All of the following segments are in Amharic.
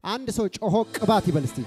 አንድ ሰው ጮሆ ቅባት ይበል እስቲ።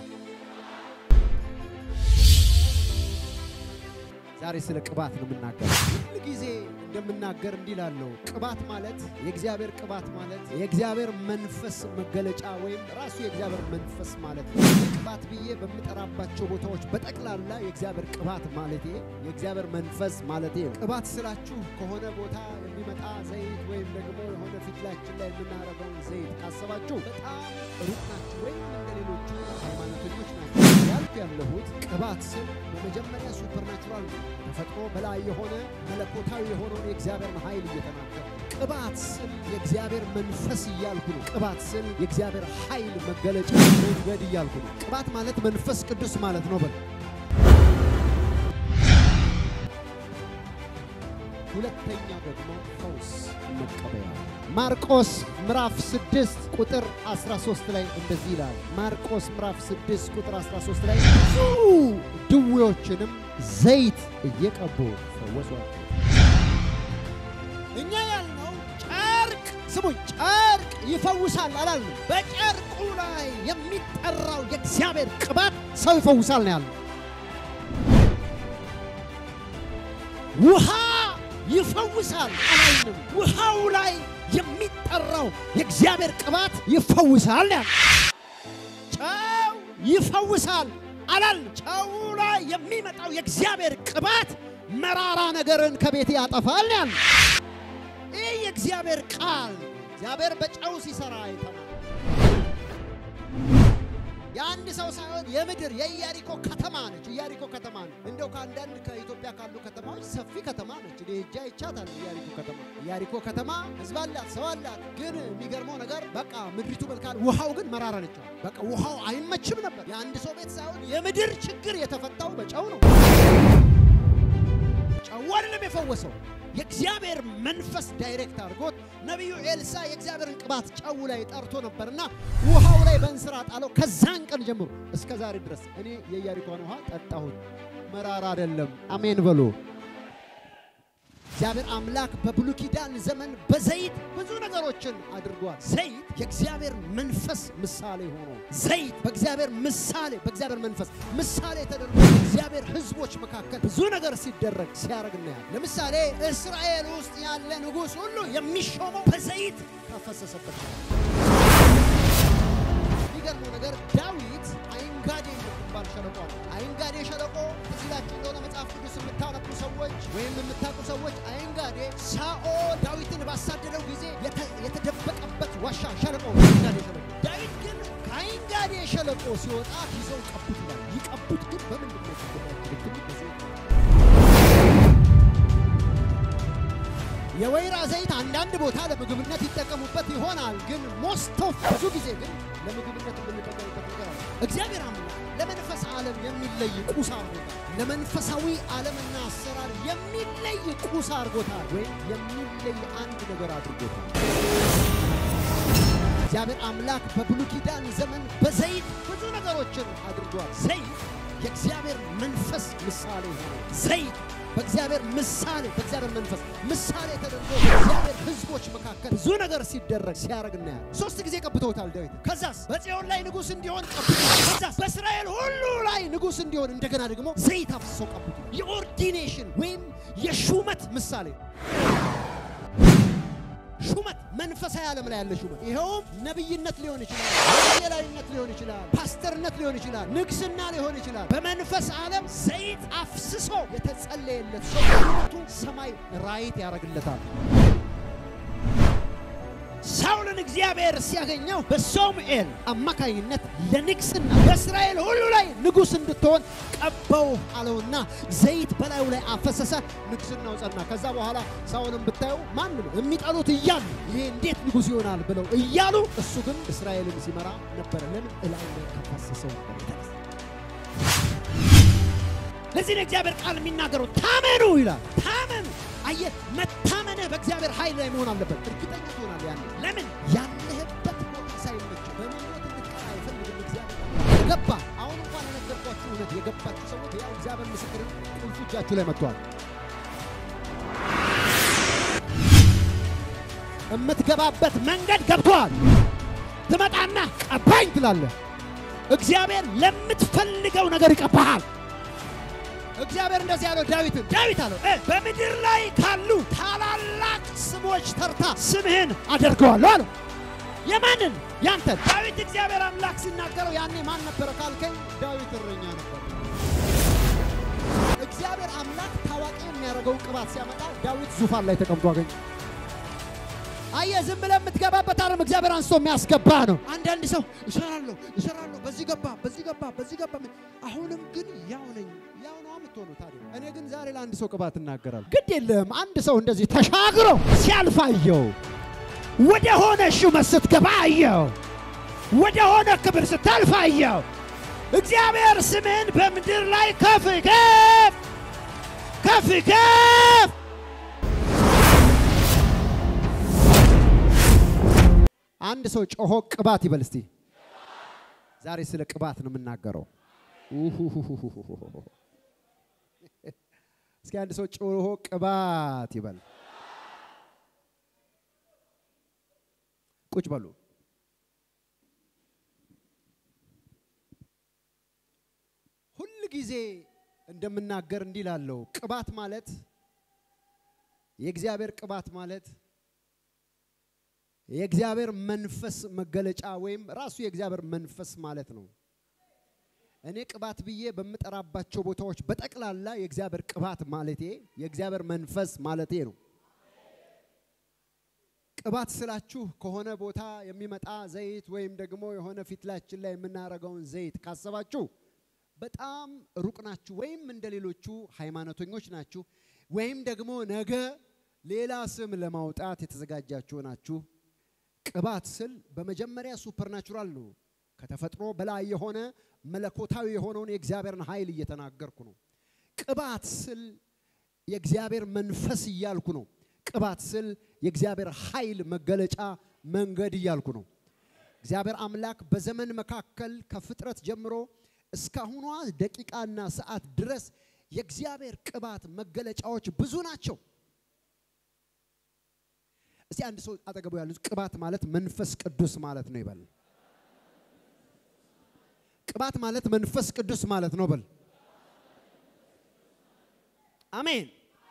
ዛሬ ስለ ቅባት ነው የምናገረው። ሁል ጊዜ እንደምናገር እንዲህ ላለው ቅባት ማለት የእግዚአብሔር ቅባት ማለት የእግዚአብሔር መንፈስ መገለጫ ወይም ራሱ የእግዚአብሔር መንፈስ ማለት ነው። ቅባት ብዬ በምጠራባቸው ቦታዎች በጠቅላላ የእግዚአብሔር ቅባት ማለቴ የእግዚአብሔር መንፈስ ማለቴ ነው። ቅባት ስላችሁ ከሆነ ቦታ የሚመጣ ዘይት ወይም ደግሞ የሆነ ፊትላችን ላይ የምናደርገውን ዘይት ካሰባችሁ በጣም ሩቅ ናችሁ፣ ወይም እንደ ሌሎቹ ሃይማኖተኞች ናቸው። ያልኩ ያለሁት ቅባት ስል በመጀመሪያ ሱፐርናቹራል ተፈጥሮ በላይ የሆነ መለኮታዊ የሆነውን የእግዚአብሔርን ኃይል እየተናገር ቅባት ስል የእግዚአብሔር መንፈስ እያልኩ ነው። ቅባት ስል የእግዚአብሔር ኃይል መገለጫ መንገድ እያልኩ ነው። ቅባት ማለት መንፈስ ቅዱስ ማለት ነው። በል ሁለተኛው ደግሞ ፈውስ መቀበያ ማርቆስ ምዕራፍ 6 ቁጥር 13 ላይ እንደዚህ ይላል። ማርቆስ ምዕራፍ 6 ቁጥር 13 ላይ ብዙ ድዌዎችንም ዘይት እየቀቡ ፈወሷቸው። እኛ ያልነው ጨርቅ ስሙኝ፣ ጨርቅ ይፈውሳል አላልንም። በጨርቁ ላይ የሚጠራው የእግዚአብሔር ቅባት ሰው ይፈውሳል ነው ያልነው። ውሃ ይፈውሳል አላልንም። ውሃው ላይ የሚጠራው የእግዚአብሔር ቅባት ይፈውሳል ያል ጨው ይፈውሳል አላልንም። ጨው ላይ የሚመጣው የእግዚአብሔር ቅባት መራራ ነገርን ከቤት ያጠፋል ያል ይህ የእግዚአብሔር ቃል እግዚአብሔር በጨው ሲሰራ አይተናል። የአንድ ሰው ሳይሆን የምድር የኢያሪኮ ከተማ ነች። ኢያሪኮ ከተማ ነች። እንደው ከአንዳንድ ከኢትዮጵያ ካሉ ከተማዎች ሰፊ ከተማ ነች። እኔ ሄጄ አይቻታለሁ። ኢያሪኮ ከተማ ኢያሪኮ ከተማ ሕዝብ አላት፣ ሰው አላት። ግን የሚገርመው ነገር በቃ ምድሪቱ መልካል፣ ውሃው ግን መራራ ነች። በቃ ውሃው አይመችም ነበር። የአንድ ሰው ቤት ሳይሆን የምድር ችግር የተፈታው በጨው ነው። ጨው አይደለም የፈወሰው የእግዚአብሔር መንፈስ ዳይሬክት አድርጎት ነቢዩ ኤልሳ የእግዚአብሔርን ቅባት ጨው ላይ ጠርቶ ነበርና ውሃው ላይ በእንስራ ጣለው። ከዛን ቀን ጀምሮ እስከ ዛሬ ድረስ እኔ የኢያሪኮን ውሃ ጠጣሁት፣ መራራ አይደለም። አሜን በሉ። እግዚአብሔር አምላክ በብሉይ ኪዳን ዘመን በዘይት ብዙ ነገሮችን አድርጓል። ዘይት የእግዚአብሔር መንፈስ ምሳሌ ሆኖ ዘይት በእግዚአብሔር ምሳሌ በእግዚአብሔር መንፈስ ምሳሌ ተደርጎ በእግዚአብሔር ሕዝቦች መካከል ብዙ ነገር ሲደረግ ሲያደርግ እናያለን። ለምሳሌ እስራኤል ውስጥ ያለ ንጉሥ ሁሉ የሚሾመው በዘይት ከፈሰሰበት። የሚገርመው ነገር ዳዊት አይንጋዴ የምትባል ሸለቆ አለ። አይንጋዴ ሸለቆ ትዝ ይላችሁ እንደሆነ መጽሐፍ ቅዱስ የምታነቡ ሰዎች ወይም የምታውቁ ሰዎች አይንጋዴ ሳኦል ዳዊትን ባሳደደው ጊዜ የተደበቀበት ዋሻ ሸለቆ አይንጋዴ ሸለቆ። ዳዊት ግን ከአይንጋዴ ሸለቆ ሲወጣ ይዘው ቀቡት ይላል። ይቀቡት ግን በምንድን ነው የወይራ ዘይት አንዳንድ ቦታ ለምግብነት ይጠቀሙበት ይሆናል። ግን ሞስት ኦፍ ብዙ ጊዜ ግን ለምግብነት የምንጠቀምበት ነገር አለ። እግዚአብሔር አምላክ ለመንፈስ ዓለም የሚለይ ቁስ አድርጎታል። ለመንፈሳዊ ዓለምና አሰራር የሚለይ ቁስ አድርጎታል፣ ወይም የሚለይ አንድ ነገር አድርጎታል። እግዚአብሔር አምላክ በብሉይ ኪዳን ዘመን በዘይት ብዙ ነገሮችን አድርጓል። ዘይት የእግዚአብሔር መንፈስ ምሳሌ ሆኖ ዘይት በእግዚአብሔር ምሳሌ በእግዚአብሔር መንፈስ ምሳሌ ተደርጎ በእግዚአብሔር ሕዝቦች መካከል ብዙ ነገር ሲደረግ ሲያደርግ እናያለን። ሶስት ጊዜ ቀብተውታል ዳዊት። ከዛስ በጽዮን ላይ ንጉሥ እንዲሆን ቀብተውታል። ከዛስ በእስራኤል ሁሉ ላይ ንጉሥ እንዲሆን እንደገና ደግሞ ዘይት አፍስሰው ቀብተውታል። የኦርዲኔሽን ወይም የሹመት ምሳሌ ሹመት መንፈሳዊ ዓለም ላይ ያለ ሹመት ይኸውም ነቢይነት ሊሆን ይችላል፣ ወንጌላዊነት ሊሆን ይችላል፣ ፓስተርነት ሊሆን ይችላል፣ ንግስና ሊሆን ይችላል። በመንፈስ ዓለም ዘይት አፍስሶ የተጸለየለት ሰው ሹመቱ ሰማይ ራይት ያደርግለታል። ሳውልን እግዚአብሔር ሲያገኘው በሶምኤል አማካኝነት ለንግስና በእስራኤል ሁሉ ላይ ንጉሥ እንድትሆን ቀባው አለውና ዘይት በላዩ ላይ አፈሰሰ። ንግስናው ጸና። ከዛ በኋላ ሳውልን ብታዩ ማን ነው የሚጠሉት እያሉ ይሄ እንዴት ንጉሥ ይሆናል ብለው እያሉ እሱ ግን እስራኤልን ሲመራ ነበረ። ለምን እላዩ ላይ ከፈሰሰው ለዚህ ነው እግዚአብሔር ቃል የሚናገረው ታመኑ ይላል። ታመኑ አየህ፣ መታመንህ በእግዚአብሔር ኃይል ላይ መሆን አለበት። እርግጠኛ ትሆናለህ። ያን ለምን ያለህበት ቦታ ሳይመች በምኞት እንድትቀር አይፈልግም እግዚአብሔር። የገባ አሁን እንኳን የነገርኳችሁ እውነት የገባችሁ ሰዎች ያው እግዚአብሔር ምስክርን ቁልፉ እጃችሁ ላይ መጥቷል። የምትገባበት መንገድ ገብቷል። ትመጣና ቀባኝ ትላለህ። እግዚአብሔር ለምትፈልገው ነገር ይቀባሃል። እግዚአብሔር እንደዚህ ያለው ዳዊትን ዳዊት አለው እ በምድር ላይ ካሉ ታላላቅ ስሞች ተርታ ስምህን አደርገዋለሁ አለው። የማንን? ያንተን። ዳዊት እግዚአብሔር አምላክ ሲናገረው ያኔ ማን ነበረ ካልከኝ፣ ዳዊት እረኛ ነበር። እግዚአብሔር አምላክ ታዋቂ የሚያደርገውን ቅባት ሲያመጣ ዳዊት ዙፋን ላይ ተቀምጦ አገኘ። አየህ፣ ዝም ብለህ የምትገባበት ዓለም እግዚአብሔር አንስቶ የሚያስገባ ነው። አንዳንድ ሰው እሰራለሁ እሰራለሁ፣ በዚህ ገባ በዚህ ገባ በዚህ ገባ፣ አሁንም ግን ያው ነኝ። ያው ነው የምትሆነው። ታዲያ እኔ ግን ዛሬ ለአንድ ሰው ቅባት እናገራለሁ። ግድ የለም አንድ ሰው እንደዚህ ተሻግሮ ሲያልፍ አየው። ወደ ሆነ ሹመት ስትገባ አየው። ወደ ሆነ ክብር ስታልፍ አየው። እግዚአብሔር ስምህን በምድር ላይ ከፍ ከፍ ከፍ ከፍ አንድ ሰው ጮሆ ቅባት ይበል እስቲ። ዛሬ ስለ ቅባት ነው የምናገረው። እስኪ አንድ ሰው ጮሆ ቅባት ይበል። ቁጭ በሉ። ሁል ጊዜ እንደምናገር እንዲህ ላለው ቅባት ማለት የእግዚአብሔር ቅባት ማለት የእግዚአብሔር መንፈስ መገለጫ ወይም ራሱ የእግዚአብሔር መንፈስ ማለት ነው። እኔ ቅባት ብዬ በምጠራባቸው ቦታዎች በጠቅላላ የእግዚአብሔር ቅባት ማለቴ የእግዚአብሔር መንፈስ ማለቴ ነው። ቅባት ስላችሁ ከሆነ ቦታ የሚመጣ ዘይት ወይም ደግሞ የሆነ ፊትላችን ላይ የምናደርገውን ዘይት ካሰባችሁ በጣም ሩቅ ናችሁ፣ ወይም እንደ ሌሎቹ ሃይማኖተኞች ናችሁ፣ ወይም ደግሞ ነገ ሌላ ስም ለማውጣት የተዘጋጃችሁ ናችሁ። ቅባት ስል በመጀመሪያ ሱፐርናቹራል ነው። ከተፈጥሮ በላይ የሆነ መለኮታዊ የሆነውን የእግዚአብሔርን ኃይል እየተናገርኩ ነው። ቅባት ስል የእግዚአብሔር መንፈስ እያልኩ ነው። ቅባት ስል የእግዚአብሔር ኃይል መገለጫ መንገድ እያልኩ ነው። እግዚአብሔር አምላክ በዘመን መካከል ከፍጥረት ጀምሮ እስካሁኗ ደቂቃና ሰዓት ድረስ የእግዚአብሔር ቅባት መገለጫዎች ብዙ ናቸው። እስቲ አንድ ሰው አጠገቡ ያሉት ቅባት ማለት መንፈስ ቅዱስ ማለት ነው ይበል። ቅባት ማለት መንፈስ ቅዱስ ማለት ነው በል። አሜን።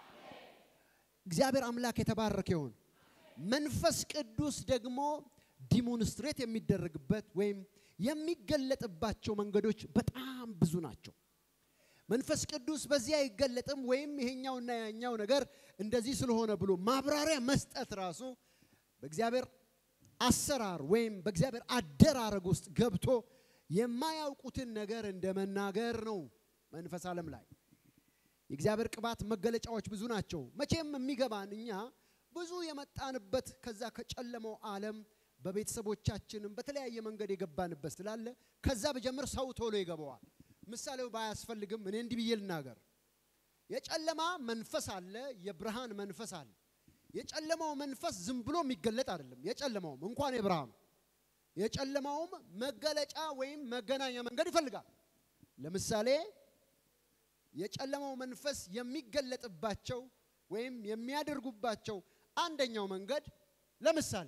እግዚአብሔር አምላክ የተባረከ ይሁን። መንፈስ ቅዱስ ደግሞ ዲሞንስትሬት የሚደረግበት ወይም የሚገለጥባቸው መንገዶች በጣም ብዙ ናቸው። መንፈስ ቅዱስ በዚህ አይገለጥም ወይም ይሄኛውና ያኛው ነገር እንደዚህ ስለሆነ ብሎ ማብራሪያ መስጠት ራሱ በእግዚአብሔር አሰራር ወይም በእግዚአብሔር አደራረግ ውስጥ ገብቶ የማያውቁትን ነገር እንደ መናገር ነው። መንፈስ ዓለም ላይ የእግዚአብሔር ቅባት መገለጫዎች ብዙ ናቸው። መቼም የሚገባን እኛ ብዙ የመጣንበት ከዛ ከጨለመው ዓለም በቤተሰቦቻችንም በተለያየ መንገድ የገባንበት ስላለ ከዛ በጀምር ሰው ቶሎ ይገባዋል። ምሳሌው ባያስፈልግም እኔ እንዲህ ብዬ ልናገር። የጨለማ መንፈስ አለ፣ የብርሃን መንፈስ አለ። የጨለማው መንፈስ ዝም ብሎ የሚገለጥ አይደለም። የጨለማውም እንኳን የብርሃኑ የጨለማውም መገለጫ ወይም መገናኛ መንገድ ይፈልጋል። ለምሳሌ የጨለማው መንፈስ የሚገለጥባቸው ወይም የሚያደርጉባቸው አንደኛው መንገድ ለምሳሌ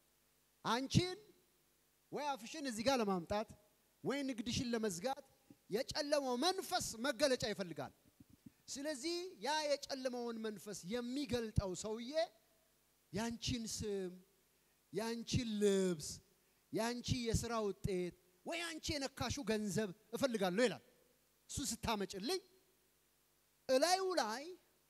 አንቺን ወይ አፍሽን እዚህ ጋር ለማምጣት ወይ ንግድሽን ለመዝጋት የጨለማው መንፈስ መገለጫ ይፈልጋል። ስለዚህ ያ የጨለማውን መንፈስ የሚገልጠው ሰውዬ ያንቺን ስም፣ ያንቺን ልብስ፣ ያንቺ የስራ ውጤት ወይ አንቺ የነካሹ ገንዘብ እፈልጋለሁ ይላል። እሱ ስታመጭልኝ እላዩ ላይ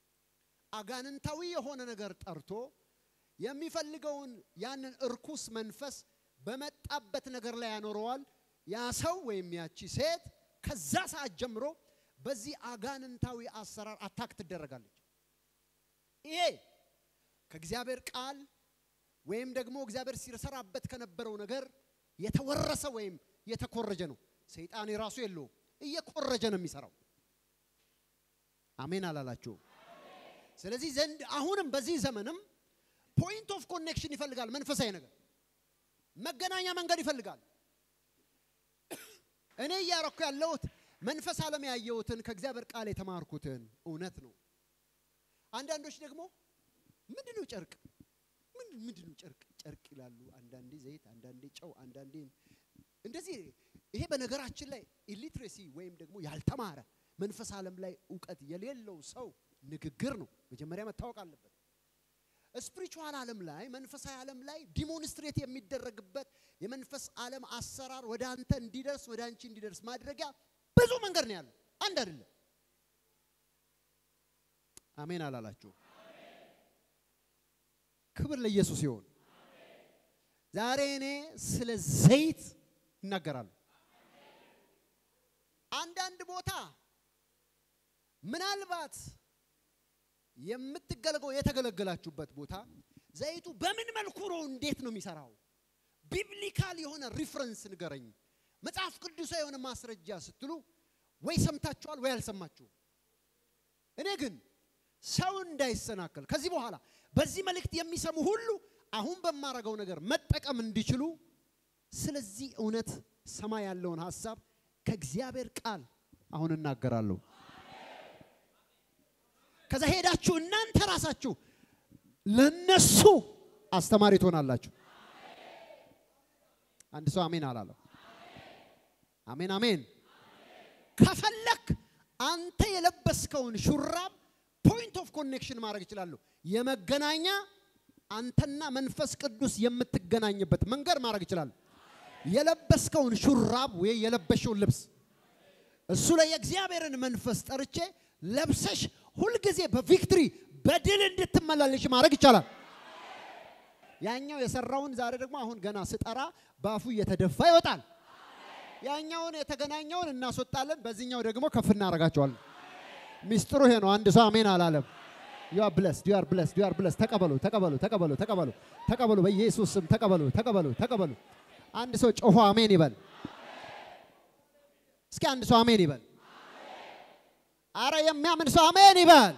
አጋንንታዊ የሆነ ነገር ጠርቶ የሚፈልገውን ያንን እርኩስ መንፈስ በመጣበት ነገር ላይ ያኖረዋል። ያ ሰው ወይም ያቺ ሴት ከዛ ሰዓት ጀምሮ በዚህ አጋንንታዊ አሰራር አታክ ትደረጋለች። ይሄ ከእግዚአብሔር ቃል ወይም ደግሞ እግዚአብሔር ሲሰራበት ከነበረው ነገር የተወረሰ ወይም የተኮረጀ ነው። ሰይጣን የራሱ የለውም፣ እየኮረጀ ነው የሚሰራው። አሜን አላላችሁም? ስለዚህ ዘንድ አሁንም በዚህ ዘመንም ፖይንት ኦፍ ኮኔክሽን ይፈልጋል። መንፈሳዊ ነገር መገናኛ መንገድ ይፈልጋል። እኔ እያረኩ ያለሁት መንፈስ ዓለም ያየሁትን ከእግዚአብሔር ቃል የተማርኩትን እውነት ነው። አንዳንዶች ደግሞ ምንድነው ጨርቅ ምንድነው ጨርቅ ጨርቅ ይላሉ፣ አንዳንዴ ዘይት፣ አንዳንዴ ጨው፣ አንዳንዴ እንደዚህ። ይሄ በነገራችን ላይ ኢሊትሬሲ ወይም ደግሞ ያልተማረ መንፈስ ዓለም ላይ እውቀት የሌለው ሰው ንግግር ነው። መጀመሪያ መታወቅ አለበት። ስፒሪቹዋል ዓለም ላይ መንፈሳዊ ዓለም ላይ ዲሞንስትሬት የሚደረግበት የመንፈስ ዓለም አሰራር ወደ አንተ እንዲደርስ ወደ አንቺ እንዲደርስ ማድረጊያ ብዙ መንገድ ነው ያለው፣ አንድ አይደለም። አሜን አላላችሁ? ክብር ለኢየሱስ ይሁን። ዛሬ እኔ ስለ ዘይት እናገራለሁ። አንዳንድ ቦታ ምናልባት የምትገለገው የተገለገላችሁበት ቦታ ዘይቱ በምን መልኩ ነው እንዴት ነው የሚሰራው? ቢብሊካል የሆነ ሪፍረንስ ንገረኝ፣ መጽሐፍ ቅዱሳዊ የሆነ ማስረጃ ስትሉ ወይ ሰምታችኋል ወይ አልሰማችሁም። እኔ ግን ሰው እንዳይሰናከል ከዚህ በኋላ በዚህ መልእክት የሚሰሙ ሁሉ አሁን በማረገው ነገር መጠቀም እንዲችሉ ስለዚህ እውነት ሰማይ ያለውን ሀሳብ ከእግዚአብሔር ቃል አሁን እናገራለሁ። ከዛ ሄዳችሁ እናንተ ራሳችሁ ለነሱ አስተማሪ ትሆናላችሁ። አንድ ሰው አሜን አላለም? አሜን አሜን። ከፈለክ አንተ የለበስከውን ሹራብ ፖይንት ኦፍ ኮኔክሽን ማድረግ ይችላሉ። የመገናኛ አንተና መንፈስ ቅዱስ የምትገናኝበት መንገድ ማድረግ ይችላሉ። የለበስከውን ሹራብ ወይ የለበሽውን ልብስ እሱ ላይ የእግዚአብሔርን መንፈስ ጠርቼ ለብሰሽ ሁልጊዜ በቪክትሪ በድል እንድትመላለሽ ማድረግ ይቻላል። ያኛው የሰራውን ዛሬ ደግሞ አሁን ገና ስጠራ በአፉ እየተደፋ ይወጣል። ያኛውን የተገናኘውን እናስወጣለን፣ በዚህኛው ደግሞ ከፍ እናደርጋቸዋለን። ሚስጥሩ ይሄ ነው። አንድ ሰው አሜን አላለም? ዩ አር ብለስድ ዩ አር ብለስድ ዩ አር ብለስድ። ተቀበሉ ተቀበሉ ተቀበሉ ተቀበሉ ተቀበሉ፣ በኢየሱስ ስም ተቀበሉ ተቀበሉ ተቀበሉ። አንድ ሰው ጮሆ አሜን ይበል። እስኪ አንድ ሰው አሜን ይበል። አረ የሚያምን ሰው አሜን ይበል።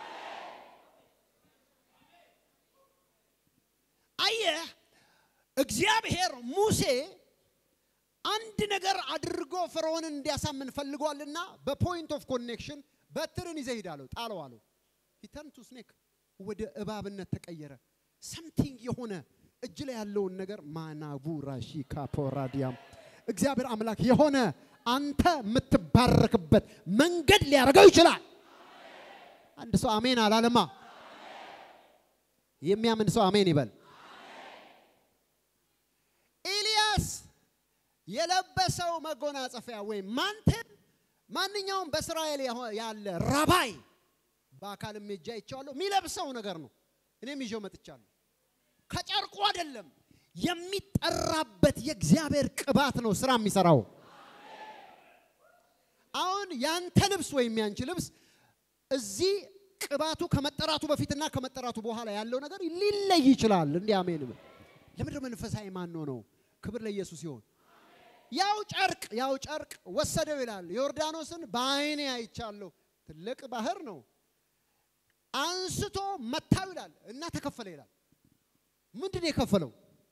አየህ እግዚአብሔር ሙሴ አንድ ነገር አድርጎ ፈርዖንን እንዲያሳምን ፈልጓልና በፖይንት ኦፍ ኮኔክሽን በትርን ይዘህ ሂድ አለው። ጣለው አለው። ሂተርን ቱ ስኔክ ወደ እባብነት ተቀየረ። ሰምቲንግ የሆነ እጅ ላይ ያለውን ነገር ማናቡ ራሺ ካፖራዲያም እግዚአብሔር አምላክ የሆነ አንተ የምትባረክበት መንገድ ሊያደርገው ይችላል። አንድ ሰው አሜን አላለማ? የሚያምን ሰው አሜን ይበል። ኤልያስ የለበሰው መጎናጸፊያ ወይም ማንተን ማንኛውም በእስራኤል ያለ ራባይ በአካልም ሄጄ አይቼዋለሁ የሚለብሰው ነገር ነው። እኔም ይዤው መጥቻለሁ። ከጨርቁ አይደለም የሚጠራበት የእግዚአብሔር ቅባት ነው ስራ የሚሰራው። አሁን ያንተ ልብስ ወይም ያንቺ ልብስ እዚህ ቅባቱ ከመጠራቱ በፊትና ከመጠራቱ በኋላ ያለው ነገር ሊለይ ይችላል። እንዲህ አሜን። ለምንድን መንፈሳዊ ማን ነው? ክብር ለኢየሱስ ይሆን። ያው ጨርቅ ያው ጨርቅ ወሰደው ይላል። ዮርዳኖስን በዓይኔ አይቻለሁ። ትልቅ ባህር ነው። አንስቶ መታው ይላል እና ተከፈለ ይላል። ምንድን ነው የከፈለው?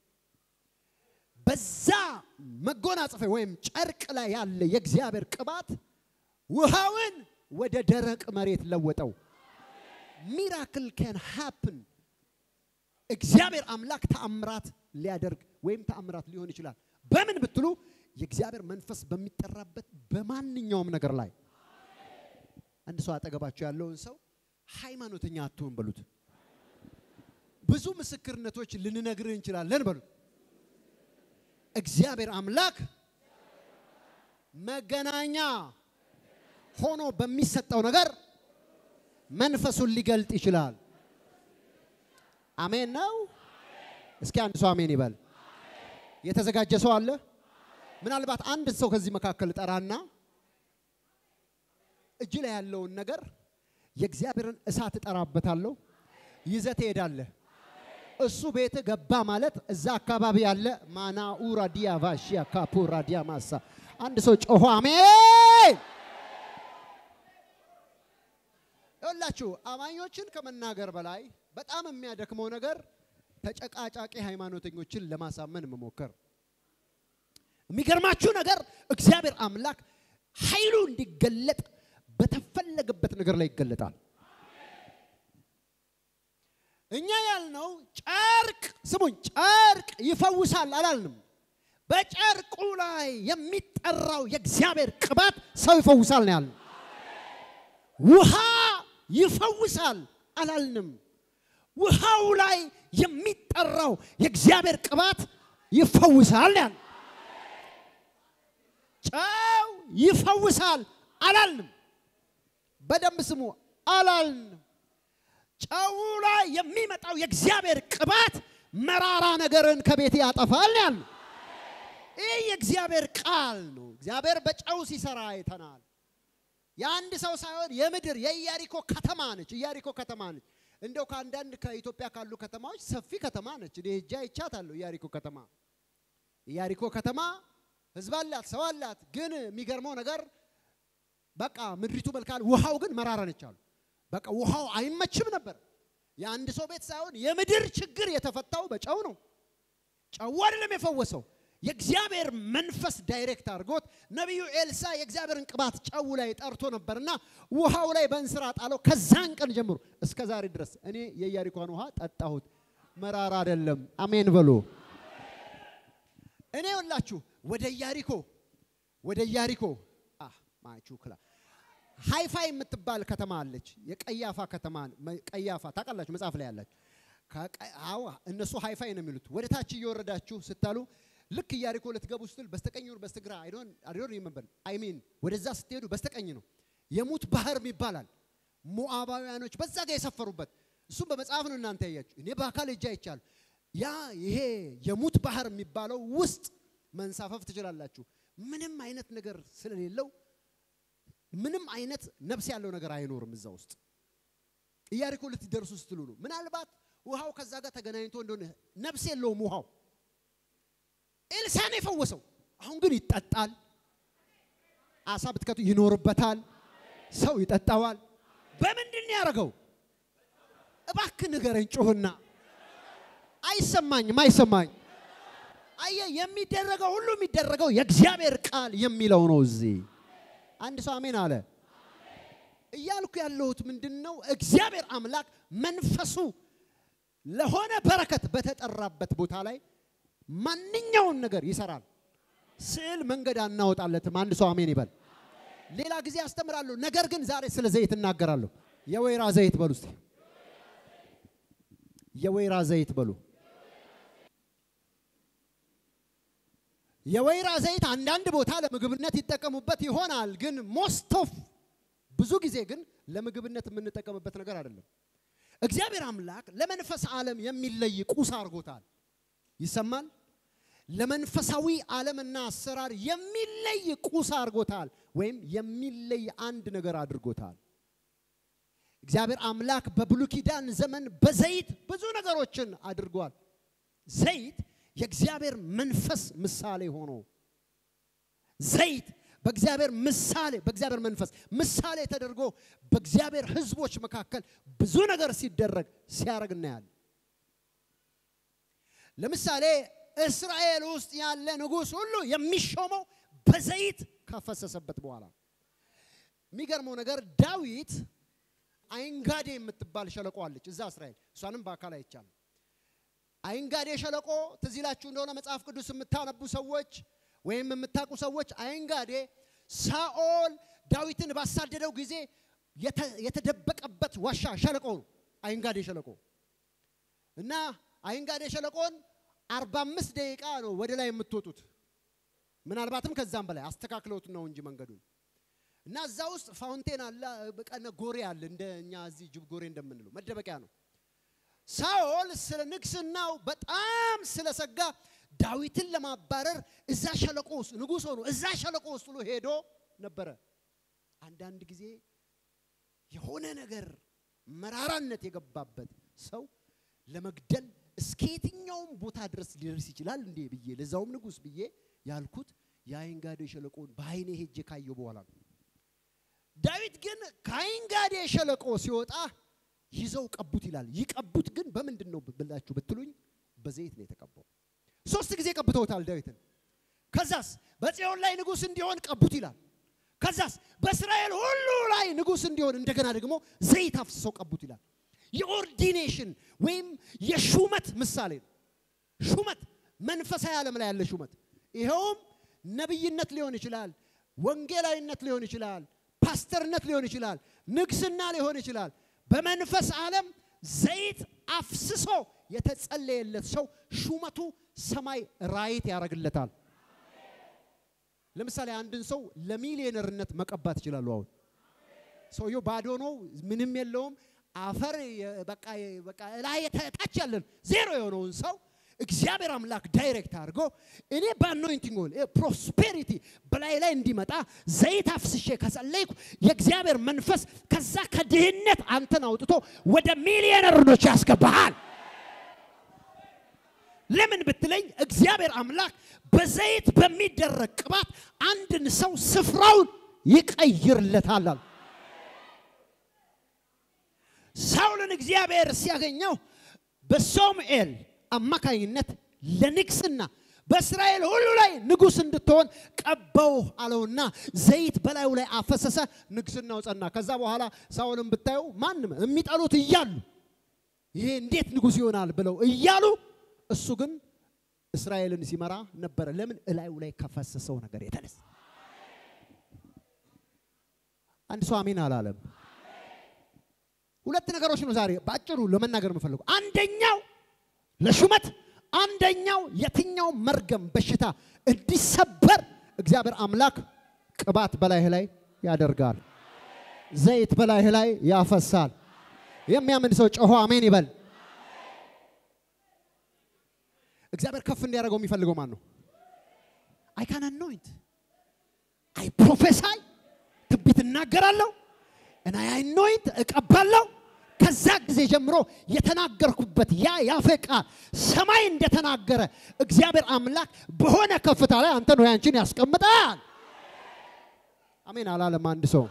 በዛ መጎናጸፊያ ወይም ጨርቅ ላይ ያለ የእግዚአብሔር ቅባት ውሃውን ወደ ደረቅ መሬት ለወጠው። ሚራክል ካን ሃፕን። እግዚአብሔር አምላክ ተአምራት ሊያደርግ ወይም ተአምራት ሊሆን ይችላል። በምን ብትሉ የእግዚአብሔር መንፈስ በሚጠራበት በማንኛውም ነገር ላይ አንድ ሰው አጠገባቸው ያለውን ሰው ሃይማኖተኛ አትሁን በሉት። ብዙ ምስክርነቶች ልንነግርህ እንችላለን በሉት። እግዚአብሔር አምላክ መገናኛ ሆኖ በሚሰጠው ነገር መንፈሱን ሊገልጥ ይችላል። አሜን ነው። እስኪ አንድ ሰው አሜን ይበል። የተዘጋጀ ሰው አለ? ምናልባት አንድ ሰው ከዚህ መካከል ጠራና እጅ ላይ ያለውን ነገር የእግዚአብሔርን እሳት እጠራበታለሁ ይዘህ ትሄዳለህ። እሱ ቤት ገባ ማለት እዛ አካባቢ ያለ ማናኡራ ዲያቫ ሺያ ካፑራ ዲያማሳ አንድ ሰው ጮሆ አሜን። ይኸውላችሁ አማኞችን ከመናገር በላይ በጣም የሚያደክመው ነገር ተጨቃጫቂ ሃይማኖተኞችን ለማሳመን መሞከር። የሚገርማችሁ ነገር እግዚአብሔር አምላክ ኃይሉ እንዲገለጥ በተፈለገበት ነገር ላይ ይገለጣል። እኛ ያልነው ጨርቅ ስሙኝ፣ ጨርቅ ይፈውሳል አላልንም። በጨርቁ ላይ የሚጠራው የእግዚአብሔር ቅባት ሰው ይፈውሳል ነው ያልነው። ውሃ ይፈውሳል አላልንም። ውሃው ላይ የሚጠራው የእግዚአብሔር ቅባት ይፈውሳል ያል ጨው ይፈውሳል አላልንም። በደንብ ስሙ አላልንም። ጨው ላይ የሚመጣው የእግዚአብሔር ቅባት መራራ ነገርን ከቤት ያጠፋል ያል ይህ የእግዚአብሔር ቃል ነው። እግዚአብሔር በጨው ሲሰራ አይተናል። የአንድ ሰው ሳይሆን የምድር የኢያሪኮ ከተማ ነች። ኢያሪኮ ከተማ ነች። እንደው ከአንዳንድ ከኢትዮጵያ ካሉ ከተማዎች ሰፊ ከተማ ነች። እኔ ሄጄ አይቻታለሁ። ኢያሪኮ ከተማ ኢያሪኮ ከተማ ሕዝብ አላት፣ ሰው አላት። ግን የሚገርመው ነገር በቃ ምድሪቱ መልካል፣ ውሃው ግን መራራ ነች አሉ። በቃ ውሃው አይመችም ነበር። የአንድ ሰው ቤት ሳይሆን የምድር ችግር የተፈታው በጨው ነው። ጨው አይደለም የፈወሰው የእግዚአብሔር መንፈስ ዳይሬክት አድርጎት ነቢዩ ኤልሳ የእግዚአብሔርን ቅባት ጨው ላይ ጠርቶ ነበርና ውሃው ላይ በእንስራ ጣለው። ከዛን ቀን ጀምሮ እስከ ዛሬ ድረስ እኔ የኢያሪኮን ውሃ ጠጣሁት፣ መራራ አይደለም። አሜን በሉ። እኔ ወላችሁ ወደ ኢያሪኮ ወደ ኢያሪኮ ማቹክላ ሃይፋይ የምትባል ከተማ አለች። የቀያፋ ከተማ ቀያፋ ታውቃላችሁ፣ መጽሐፍ ላይ ያላችሁ እነሱ ሃይፋይ ነው የሚሉት። ወደ ታች እየወረዳችሁ ስታሉ ልክ ኢያሪኮ ልትገቡ ስትል በስተቀኝ ወር በስተግራ አይዶን አይዶን ይመበል አይሚን ወደዛ ስትሄዱ በስተቀኝ ነው። የሙት ባህር ይባላል። ሞዓባውያኖች በዛ ጋር የሰፈሩበት እሱም በመጽሐፍ ነው እናንተ ያያችሁ። እኔ በአካል እጃ ይቻል ያ ይሄ የሙት ባህር የሚባለው ውስጥ መንሳፈፍ ትችላላችሁ። ምንም አይነት ነገር ስለሌለው ምንም አይነት ነፍስ ያለው ነገር አይኖርም እዛ ውስጥ። ኢያሪኮ ልትደርሱ ስትሉ ነው። ምናልባት ውሃው ከዛ ጋር ተገናኝቶ እንደሆነ ነፍስ የለውም ውሃው ኤልሳን የፈወሰው አሁን ግን ይጠጣል። አሳ ብትከቱ ይኖርበታል። ሰው ይጠጣዋል። በምንድን ነው ያደረገው? እባክህ ንገረኝ ጩህና። አይሰማኝም፣ አይሰማኝ። አየህ፣ የሚደረገው ሁሉ የሚደረገው የእግዚአብሔር ቃል የሚለው ነው። እዚህ አንድ ሰው አሜን አለ። እያልኩ ያለሁት ምንድን ነው? እግዚአብሔር አምላክ መንፈሱ ለሆነ በረከት በተጠራበት ቦታ ላይ ማንኛውን ነገር ይሰራል። ስዕል መንገድ አናወጣለትም። አንድ ሰው አሜን ይበል። ሌላ ጊዜ አስተምራለሁ። ነገር ግን ዛሬ ስለ ዘይት እናገራለሁ። የወይራ ዘይት በሉ እስቲ፣ የወይራ ዘይት በሉ። የወይራ ዘይት አንዳንድ ቦታ ለምግብነት ይጠቀሙበት ይሆናል። ግን ሞስት ኦፍ ብዙ ጊዜ ግን ለምግብነት የምንጠቀምበት ነገር አይደለም። እግዚአብሔር አምላክ ለመንፈስ ዓለም የሚለይ ቁስ አድርጎታል። ይሰማል። ለመንፈሳዊ ዓለምና አሰራር የሚለይ ቁስ አድርጎታል፣ ወይም የሚለይ አንድ ነገር አድርጎታል። እግዚአብሔር አምላክ በብሉይ ኪዳን ዘመን በዘይት ብዙ ነገሮችን አድርጓል። ዘይት የእግዚአብሔር መንፈስ ምሳሌ ሆኖ ዘይት በእግዚአብሔር ምሳሌ በእግዚአብሔር መንፈስ ምሳሌ ተደርጎ በእግዚአብሔር ሕዝቦች መካከል ብዙ ነገር ሲደረግ ሲያደርግ እናያለን። ለምሳሌ እስራኤል ውስጥ ያለ ንጉሥ ሁሉ የሚሾመው በዘይት ካፈሰሰበት በኋላ። የሚገርመው ነገር ዳዊት አይንጋዴ የምትባል ሸለቆ አለች እዛ እስራኤል፣ እሷንም በአካል አይቻልም። አይንጋዴ ሸለቆ ትዝ ይላችሁ እንደሆነ መጽሐፍ ቅዱስ የምታነቡ ሰዎች ወይም የምታውቁ ሰዎች አይንጋዴ ሳኦል ዳዊትን ባሳደደው ጊዜ የተደበቀበት ዋሻ ሸለቆ ነው። አይንጋዴ ሸለቆ እና አይንጋዴ ሸለቆን አርባ አምስት ደቂቃ ነው ወደ ላይ የምትወጡት። ምናልባትም ከዛም በላይ አስተካክለውት ነው እንጂ መንገዱን እና እዛ ውስጥ ፋውንቴን አለ፣ በቀነ ጎሬ አለ። እንደ እኛ እዚህ ጅብ ጎሬ እንደምንለው መደበቂያ ነው። ሳኦል ስለ ንግስናው በጣም ስለሰጋ ዳዊትን ለማባረር እዛ ሸለቆ ውስጥ ንጉሥ ሆኖ እዛ ሸለቆ ውስጥ ሁሉ ሄዶ ነበረ። አንዳንድ ጊዜ የሆነ ነገር መራራነት የገባበት ሰው ለመግደል እስከ የትኛውም ቦታ ድረስ ሊደርስ ይችላል እንዴ ብዬ ለዛውም ንጉሥ ብዬ ያልኩት የአይንጋዴ ሸለቆን በአይኔ ሄጄ ካየሁ በኋላ ነው። ዳዊት ግን ከአይንጋዴ ሸለቆ ሲወጣ ይዘው ቀቡት ይላል። ይቀቡት ግን በምንድን ነው ብላችሁ ብትሉኝ በዘይት ነው የተቀባው። ሶስት ጊዜ ቀብተውታል ዳዊትን። ከዛስ በጽዮን ላይ ንጉሥ እንዲሆን ቀቡት ይላል። ከዛስ በእስራኤል ሁሉ ላይ ንጉሥ እንዲሆን እንደገና ደግሞ ዘይት አፍስሰው ቀቡት ይላል። የኦርዲኔሽን ወይም የሹመት ምሳሌ ነው። ሹመት መንፈሳዊ ዓለም ላይ ያለ ሹመት፣ ይኸውም ነቢይነት ሊሆን ይችላል፣ ወንጌላዊነት ሊሆን ይችላል፣ ፓስተርነት ሊሆን ይችላል፣ ንግስና ሊሆን ይችላል። በመንፈስ ዓለም ዘይት አፍስሶ የተጸለየለት ሰው ሹመቱ ሰማይ ራይት ያደርግለታል። ለምሳሌ አንድን ሰው ለሚሊዮነርነት መቀባት ይችላሉ። አሁን ሰውየው ባዶ ነው፣ ምንም የለውም፣ አፈር በቃ በቃ ላይ ታች ያለን ዜሮ የሆነውን ሰው እግዚአብሔር አምላክ ዳይሬክት አድርጎ እኔ በአኖይንቲንግ ኦይል ፕሮስፔሪቲ በላይ ላይ እንዲመጣ ዘይት አፍስሼ ከጸለይኩ የእግዚአብሔር መንፈስ ከዛ ከድህነት አንተን አውጥቶ ወደ ሚሊዮነርኖች ያስገባሃል። ለምን ብትለኝ እግዚአብሔር አምላክ በዘይት በሚደረግ ቅባት አንድን ሰው ስፍራውን ይቀይርለታል። ሳውልን እግዚአብሔር ሲያገኘው በሶምኤል አማካኝነት ለንግስና በእስራኤል ሁሉ ላይ ንጉስ እንድትሆን ቀባው አለውና ዘይት በላዩ ላይ አፈሰሰ። ንግስናው ጸና። ከዛ በኋላ ሳውልን ብታዩ ማንም የሚጠሉት እያሉ ይሄ እንዴት ንጉስ ይሆናል ብለው እያሉ እሱ ግን እስራኤልን ሲመራ ነበረ። ለምን? እላዩ ላይ ከፈሰሰው ነገር የተነሳ። አንድ ሰው አሜን አላለም። ሁለት ነገሮች ነው ዛሬ በአጭሩ ለመናገር የምፈልገው። አንደኛው ለሹመት፣ አንደኛው የትኛው መርገም በሽታ እንዲሰበር እግዚአብሔር አምላክ ቅባት በላይህ ላይ ያደርጋል። ዘይት በላይህ ላይ ያፈሳል። የሚያምን ሰው ጮሆ አሜን ይበል። እግዚአብሔር ከፍ እንዲያደርገው የሚፈልገው ማን ነው? አይ ካን አኖይንት አይ ፕሮፌሳይ ትንቢት እናገራለሁ እና አይ አኖይንት እቀባለሁ። ከዛ ጊዜ ጀምሮ የተናገርኩበት ያ ያፌ ቃል ሰማይ እንደተናገረ እግዚአብሔር አምላክ በሆነ ከፍታ ላይ አንተ ነው ያንቺን ያስቀምጣል። አሜን አላለም አንድ ሰው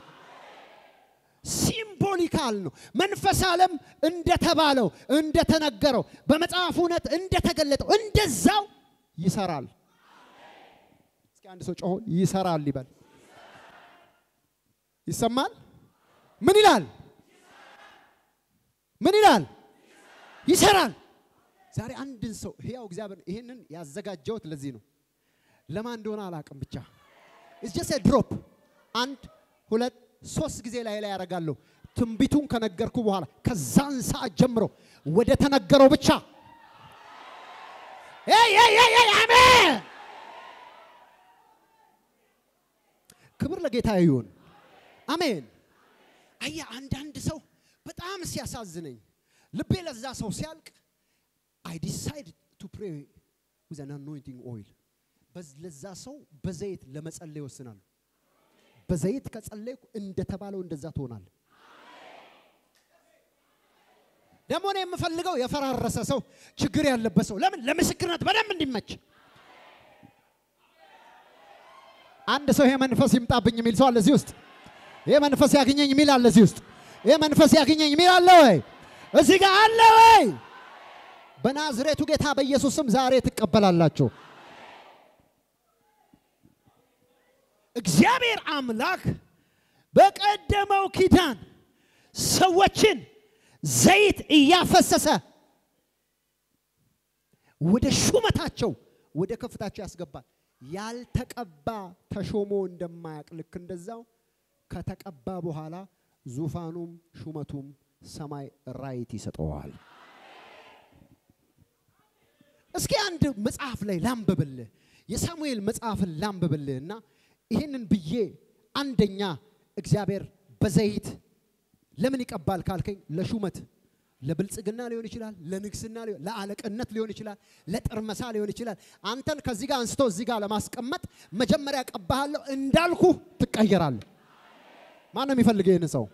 ሲምቦሊካል ነው። መንፈስ ዓለም እንደተባለው እንደተነገረው በመጽሐፍ እውነት እንደተገለጠው እንደዛው ይሰራል። እስኪ አንድ ሰው ጮሆ ይሰራል ይበል። ይሰማል? ምን ይላል? ምን ይላል? ይሰራል። ዛሬ አንድን ሰው ሕያው እግዚአብሔር ይህንን ያዘጋጀውት ለዚህ ነው። ለማን እንደሆነ አላውቅም። ብቻ ኢትስ ጀስት ድሮፕ አንድ ሁለት ሶስት ጊዜ ላይ ላይ ያደርጋለሁ። ትንቢቱን ከነገርኩ በኋላ ከዛን ሰዓት ጀምሮ ወደ ተነገረው ብቻ አሜን። ክብር ለጌታ ይሁን። አሜን። አያ አንዳንድ ሰው በጣም ሲያሳዝነኝ ልቤ ለዛ ሰው ሲያልቅ አይ ዲሳይድ ቱ ፕሬ ዊዝ አን አኖይንቲንግ ኦይል ለዛ ሰው በዘይት ለመጸለይ ይወስናሉ። በዘይት ከጸለይኩ እንደተባለው እንደዛ ትሆናል። ደግሞ እኔ የምፈልገው የፈራረሰ ሰው፣ ችግር ያለበት ሰው ለምን ለምስክርነት በደንብ እንዲመች። አንድ ሰው ይሄ መንፈስ ይምጣብኝ የሚል ሰው አለ እዚህ ውስጥ። ይሄ መንፈስ ያግኘኝ የሚል አለ እዚህ ውስጥ። ይሄ መንፈስ ያግኘኝ የሚል አለ ወይ? እዚህ ጋር አለ ወይ? በናዝሬቱ ጌታ በኢየሱስ ስም ዛሬ ትቀበላላችሁ። እግዚአብሔር አምላክ በቀደመው ኪዳን ሰዎችን ዘይት እያፈሰሰ ወደ ሹመታቸው ወደ ከፍታቸው ያስገባል። ያልተቀባ ተሾሞ እንደማያውቅ ልክ እንደዛው ከተቀባ በኋላ ዙፋኑም ሹመቱም ሰማይ ራይት ይሰጠዋል። እስኪ አንድ መጽሐፍ ላይ ላንብብልህ፣ የሳሙኤል መጽሐፍን ላንብብልህ እና ይህንን ብዬ አንደኛ እግዚአብሔር በዘይት ለምን ይቀባል ካልከኝ፣ ለሹመት ለብልጽግና ሊሆን ይችላል፣ ለንግስና ሊሆን ለአለቅነት ሊሆን ይችላል፣ ለጥርመሳ ሊሆን ይችላል። አንተን ከዚህ ጋር አንስቶ እዚህ ጋር ለማስቀመጥ መጀመሪያ ቀባሃለሁ እንዳልኩ ትቀየራለህ። ማን ነው የሚፈልገው ይህን ሰው?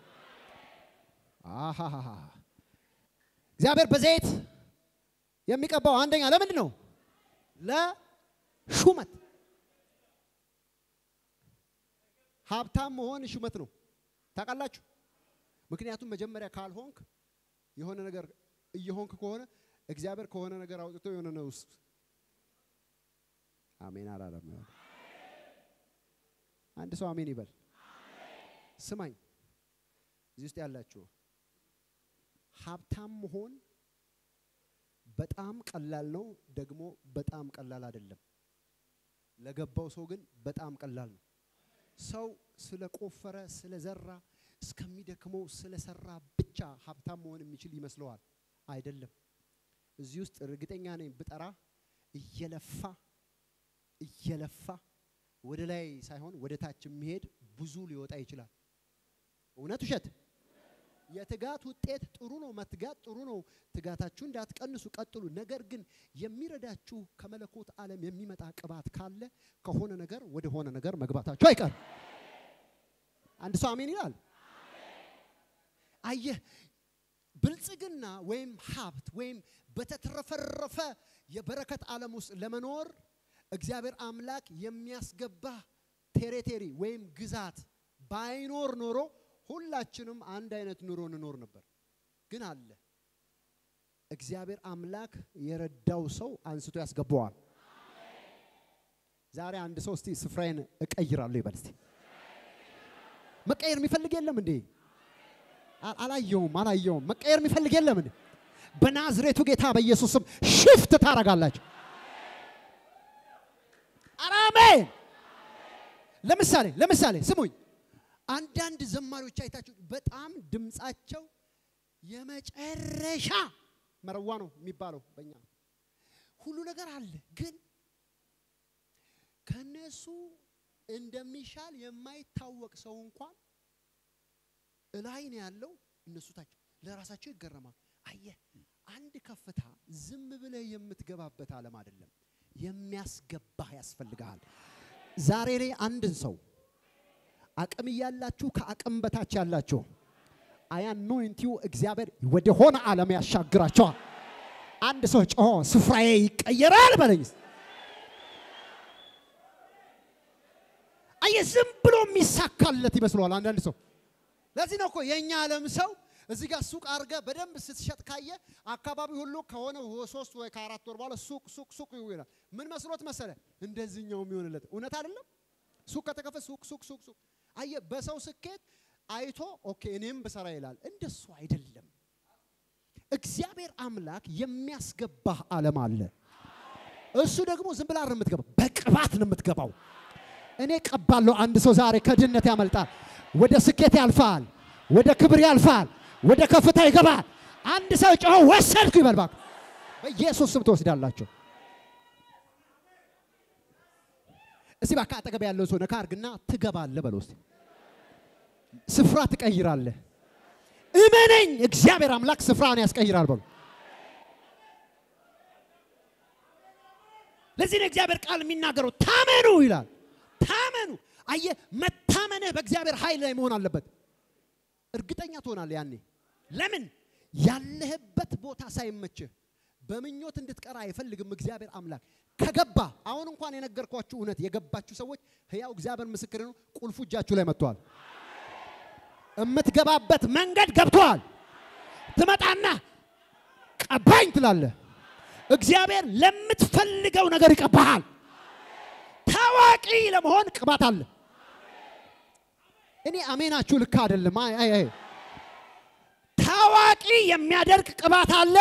አሃሃሃ እግዚአብሔር በዘይት የሚቀባው አንደኛ ለምንድን ነው? ለሹመት ሀብታም መሆን ሹመት ነው። ታውቃላችሁ? ምክንያቱም መጀመሪያ ካልሆንክ የሆነ ነገር እየሆንክ ከሆነ እግዚአብሔር ከሆነ ነገር አውጥቶ የሆነ ነው ውስጥ አሜን አላለም። አንድ ሰው አሜን ይበል። ስማኝ፣ እዚህ ውስጥ ያላችሁ ሀብታም መሆን በጣም ቀላል ነው፣ ደግሞ በጣም ቀላል አይደለም። ለገባው ሰው ግን በጣም ቀላል ነው። ሰው ስለቆፈረ ስለዘራ እስከሚደክመው ስለሰራ ብቻ ሀብታም መሆን የሚችል ይመስለዋል። አይደለም። እዚህ ውስጥ እርግጠኛ ነኝ ብጠራ እየለፋ እየለፋ ወደ ላይ ሳይሆን ወደ ታች የሚሄድ ብዙ ሊወጣ ይችላል። እውነት ውሸት? የትጋት ውጤት ጥሩ ነው። መትጋት ጥሩ ነው። ትጋታችሁ እንዳትቀንሱ ቀጥሉ። ነገር ግን የሚረዳችሁ ከመለኮት ዓለም የሚመጣ ቅባት ካለ ከሆነ ነገር ወደ ሆነ ነገር መግባታችሁ አይቀርም። አንድ ሰው አሜን ይላል። አየህ ብልጽግና ወይም ሀብት ወይም በተትረፈረፈ የበረከት ዓለም ውስጥ ለመኖር እግዚአብሔር አምላክ የሚያስገባ ቴሪቴሪ ወይም ግዛት ባይኖር ኖሮ ሁላችንም አንድ አይነት ኑሮ እንኖር ነበር። ግን አለ እግዚአብሔር አምላክ የረዳው ሰው አንስቶ ያስገባዋል። ዛሬ አንድ ሰው እስቲ ስፍራዬን እቀይራለሁ ይበል እስቲ። መቀየር የሚፈልግ የለም እንዴ? አላየውም አላየውም። መቀየር የሚፈልግ የለም እንዴ? በናዝሬቱ ጌታ በኢየሱስ ስም ሽፍት ታረጋላችሁ። አሜን። ለምሳሌ ለምሳሌ ስሙኝ፣ አንዳንድ ዘማሪዎች አይታችሁ በጣም ድምፃቸው የመጨረሻ መረዋ ነው የሚባለው በእኛ ሁሉ ነገር አለ፣ ግን ከነሱ እንደሚሻል የማይታወቅ ሰው እንኳን እላይ ነው ያለው፣ እነሱ ታች ለራሳቸው ይገረማል። አየህ፣ አንድ ከፍታ ዝም ብለህ የምትገባበት ዓለም አይደለም፣ የሚያስገባህ ያስፈልግሃል። ዛሬ ላይ አንድን ሰው አቅም እያላችሁ ከአቅም በታች ያላችሁ አያኖይንቲው እግዚአብሔር ወደ ሆነ ዓለም ያሻግራቸዋል። አንድ ሰው ጮሆ ስፍራዬ ይቀየራል በለኝ። አየህ ዝም ብሎ የሚሳካለት ይመስለዋል አንዳንድ ሰው። ለዚህ ነው እኮ የእኛ ዓለም ሰው እዚህ ጋር ሱቅ አድርገ በደንብ ስትሸጥ ካየ አካባቢ ሁሉ ከሆነ ሶስት ወይ ከአራት ወር በኋላ ሱቅ ሱቅ ሱቅ ይላል። ምን መስሎት መሰለ? እንደዚህኛው የሚሆንለት እውነት አይደለም። ሱቅ ከተከፈተ ሱቅ ሱቅ ሱቅ ሱቅ አየ በሰው ስኬት አይቶ ኦኬ እኔም ብሰራ ይላል። እንደሱ አይደለም። እግዚአብሔር አምላክ የሚያስገባህ ዓለም አለ። እሱ ደግሞ ዝም ብላ ነው የምትገባው፣ በቅባት ነው የምትገባው። እኔ ቀባለሁ። አንድ ሰው ዛሬ ከድህነት ያመልጣል፣ ወደ ስኬት ያልፋል፣ ወደ ክብር ያልፋል፣ ወደ ከፍታ ይገባል። አንድ ሰው ጮሆ ወሰድኩ ይበል እባክህ። በኢየሱስ ስም ትወስዳላችሁ። እስቲ እባክህ አጠገብ ያለው ሰው ነካ አድርግና ትገባለህ በለው እስቲ ስፍራ ትቀይራለህ። እመነኝ፣ እግዚአብሔር አምላክ ስፍራን ያስቀይራል በሉ። ለዚህ ነው እግዚአብሔር ቃል የሚናገረው ታመኑ ይላል። ታመኑ። አየህ፣ መታመንህ በእግዚአብሔር ኃይል ላይ መሆን አለበት። እርግጠኛ ትሆናለህ ያኔ። ለምን ያለህበት ቦታ ሳይመችህ በምኞት እንድትቀራ አይፈልግም እግዚአብሔር አምላክ። ከገባ አሁን እንኳን የነገርኳችሁ እውነት የገባችሁ ሰዎች ሕያው እግዚአብሔር ምስክር ነው፣ ቁልፉ እጃችሁ ላይ መጥቷል። የምትገባበት መንገድ ገብቷል። ትመጣና ቀባኝ ትላለህ። እግዚአብሔር ለምትፈልገው ነገር ይቀባሃል። ታዋቂ ለመሆን ቅባት አለ። እኔ አሜናችሁ ልክ አይደለም። አይ አይ አይ ታዋቂ የሚያደርግ ቅባት አለ።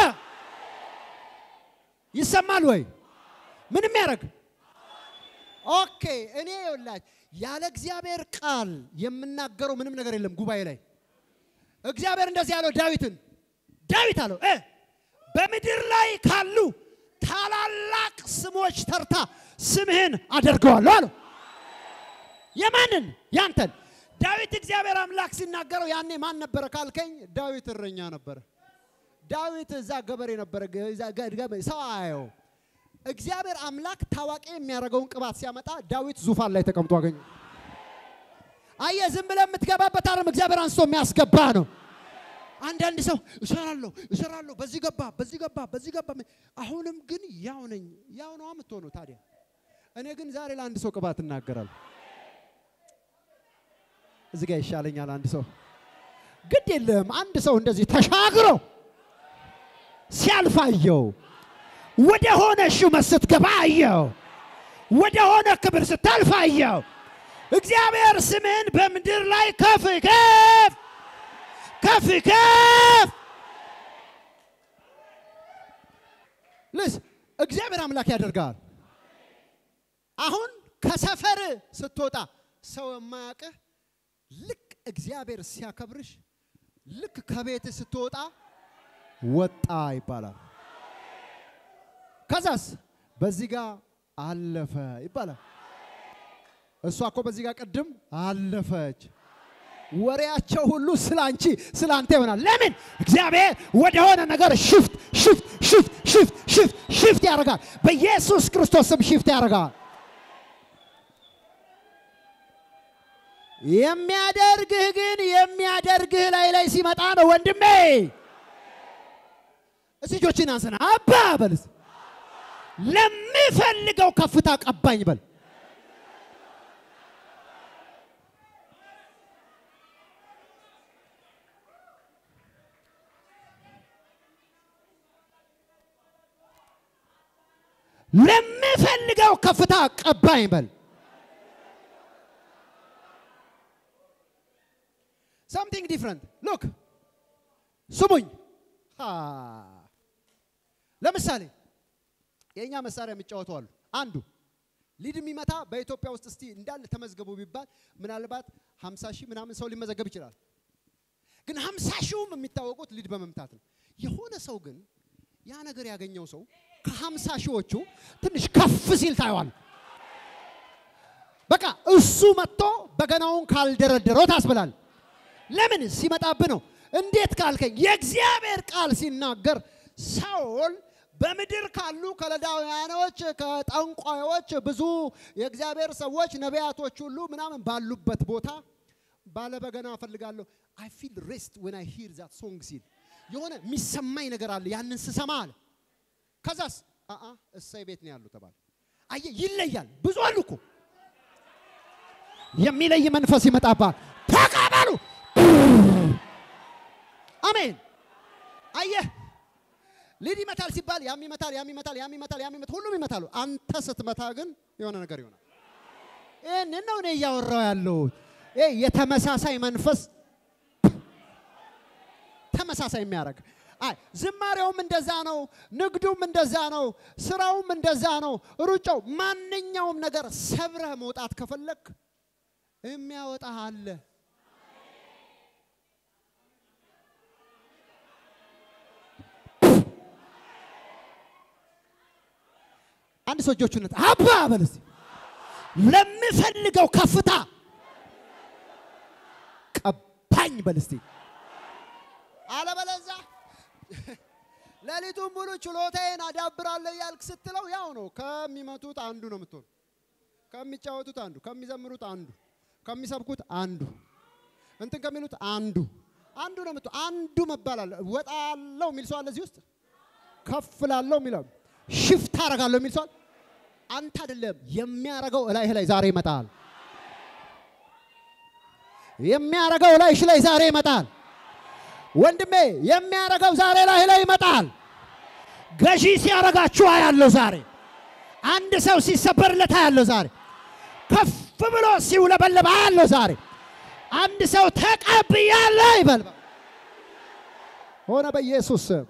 ይሰማል ወይ? ምን የሚያደርግ ኦኬ። እኔ ይኸውላችሁ ያለ እግዚአብሔር ቃል የምናገረው ምንም ነገር የለም። ጉባኤ ላይ እግዚአብሔር እንደዚህ ያለው ዳዊትን ዳዊት አለው እ በምድር ላይ ካሉ ታላላቅ ስሞች ተርታ ስምህን አደርገዋለሁ አለው። የማንን? ያንተን። ዳዊት እግዚአብሔር አምላክ ሲናገረው ያኔ ማን ነበረ ካልከኝ፣ ዳዊት እረኛ ነበረ። ዳዊት እዛ ገበሬ ነበረ። ሰው አየው። እግዚአብሔር አምላክ ታዋቂ የሚያደርገውን ቅባት ሲያመጣ ዳዊት ዙፋን ላይ ተቀምጦ አገኘ። አየህ፣ ዝም ብለህ የምትገባበት ዓለም እግዚአብሔር አንስቶ የሚያስገባ ነው። አንዳንድ ሰው እሰራለሁ እሰራለሁ፣ በዚህ ገባ በዚህ ገባ በዚህ ገባ፣ አሁንም ግን ያው ነኝ። ያው ነው የምትሆነው። ታዲያ እኔ ግን ዛሬ ለአንድ ሰው ቅባት እናገራለሁ። እዚህ ጋር ይሻለኛል። አንድ ሰው ግድ የለም። አንድ ሰው እንደዚህ ተሻግሮ ሲያልፍ አየው። ወደ ሆነ ሹመት ስትገባ አየው። ወደ ሆነ ክብር ስታልፍ አየው። እግዚአብሔር ስምህን በምድር ላይ ከፍ ከፍ ከፍ ከፍ እግዚአብሔር አምላክ ያደርጋል። አሁን ከሰፈር ስትወጣ ሰው የማያውቅህ ልክ እግዚአብሔር ሲያከብርሽ ልክ ከቤት ስትወጣ ወጣ ይባላል። ከዛስ በዚህ ጋር አለፈ ይባላል። እሷ እኮ በዚህ ጋር ቅድም አለፈች። ወሬያቸው ሁሉ ስለ አንቺ ስለ አንተ ይሆናል። ለምን እግዚአብሔር ወደሆነ ነገር ሽፍት ሽፍት ሽፍት ሽፍት ሽፍት ሽፍት ያደርጋል። በኢየሱስ ክርስቶስ ስም ሽፍት ያደርጋል። የሚያደርግህ ግን የሚያደርግህ ላይ ላይ ሲመጣ ነው ወንድሜ። እስቲ እጆችን አንሰና አባ በልስ ለምፈልገው ከፍታ ቀባኝ በል። ለምፈልገው ከፍታ ቀባኝ በል። something different look ስሙኝ። ሃ ለምሳሌ የእኛ መሳሪያ የሚጫወቱ አሉ። አንዱ ሊድ የሚመታ በኢትዮጵያ ውስጥ እስቲ እንዳለ ተመዝገቡ ቢባል ምናልባት 50 ሺህ ምናምን ሰው ሊመዘገብ ይችላል። ግን 50 ሺውም የሚታወቁት ሊድ በመምታት ነው። የሆነ ሰው ግን ያ ነገር ያገኘው ሰው ከሀምሳ ሺዎቹ ትንሽ ከፍ ሲል ታየዋል። በቃ እሱ መጥቶ በገናውን ካልደረደረው ታስብላል። ለምን ሲመጣብህ ነው? እንዴት ካልከኝ የእግዚአብሔር ቃል ሲናገር ሳኦል በምድር ካሉ ከለዳውያኖች ከጠንቋዮች ብዙ የእግዚአብሔር ሰዎች ነቢያቶች ሁሉ ምናምን ባሉበት ቦታ ባለበገና እፈልጋለሁ አይ ፊል ሬስት ዌን አይ ሂር ዛት ሶንግ ሲል የሆነ የሚሰማኝ ነገር አለ ያንን ስሰማ አለ ከዛስ አአ እሰይ ቤት ነው ያሉ ተባለ። አየ ይለያል። ብዙ አሉ እኮ የሚለይ መንፈስ ይመጣባል። ተቀበሉ። አሜን። አየህ ሊድ ይመታል ሲባል ያም ይመታል፣ ያም ይመታል፣ ያም ይመታል፣ ያም ይመታል፣ ሁሉም ይመታሉ። አንተ ስትመታ ግን የሆነ ነገር ይሆናል። ይህንን ነው እኔ እያወራው ያለሁት። ይሄ የተመሳሳይ መንፈስ ተመሳሳይ የሚያደርግ አይ ዝማሬውም እንደዛ ነው፣ ንግዱም እንደዛ ነው፣ ስራውም እንደዛ ነው፣ ሩጫው፣ ማንኛውም ነገር ሰብረህ መውጣት ከፈለክ የሚያወጣ አለ። አንድ ሰው እጆቹን አባ በል እስቲ ለምፈልገው ከፍታ ቀባኝ በል እስቲ አለበለዛ ሌሊቱን ሙሉ ችሎታዬን አዳብራለሁ ያልክ ስትለው ያው ነው። ከሚመቱት አንዱ ነው የምትሆን፣ ከሚጫወቱት አንዱ፣ ከሚዘምሩት አንዱ፣ ከሚሰብኩት አንዱ፣ እንትን ከሚሉት አንዱ አንዱ ነው የምትሆን። አንዱ መባል አለ። ወጣለሁ የሚል ሰው አለ እዚህ ውስጥ። ከፍ ላለሁ የሚለው ሽፍት አደርጋለሁ የሚል ሰው አለ። አንተ አይደለም የሚያረገው እላይህ ላይ ዛሬ ይመጣል። የሚያረገው እላይሽ ላይ ዛሬ ይመጣል። ወንድሜ የሚያረገው ዛሬ ላይ ላይ ይመጣል። ገዢ ሲያረጋችሁ አያለሁ ዛሬ። አንድ ሰው ሲሰበርለት አያለሁ ዛሬ። ከፍ ብሎ ሲውለበለብ አያለሁ ዛሬ። አንድ ሰው ተቀብያለሁ ይበል ሆነ በኢየሱስ ስም።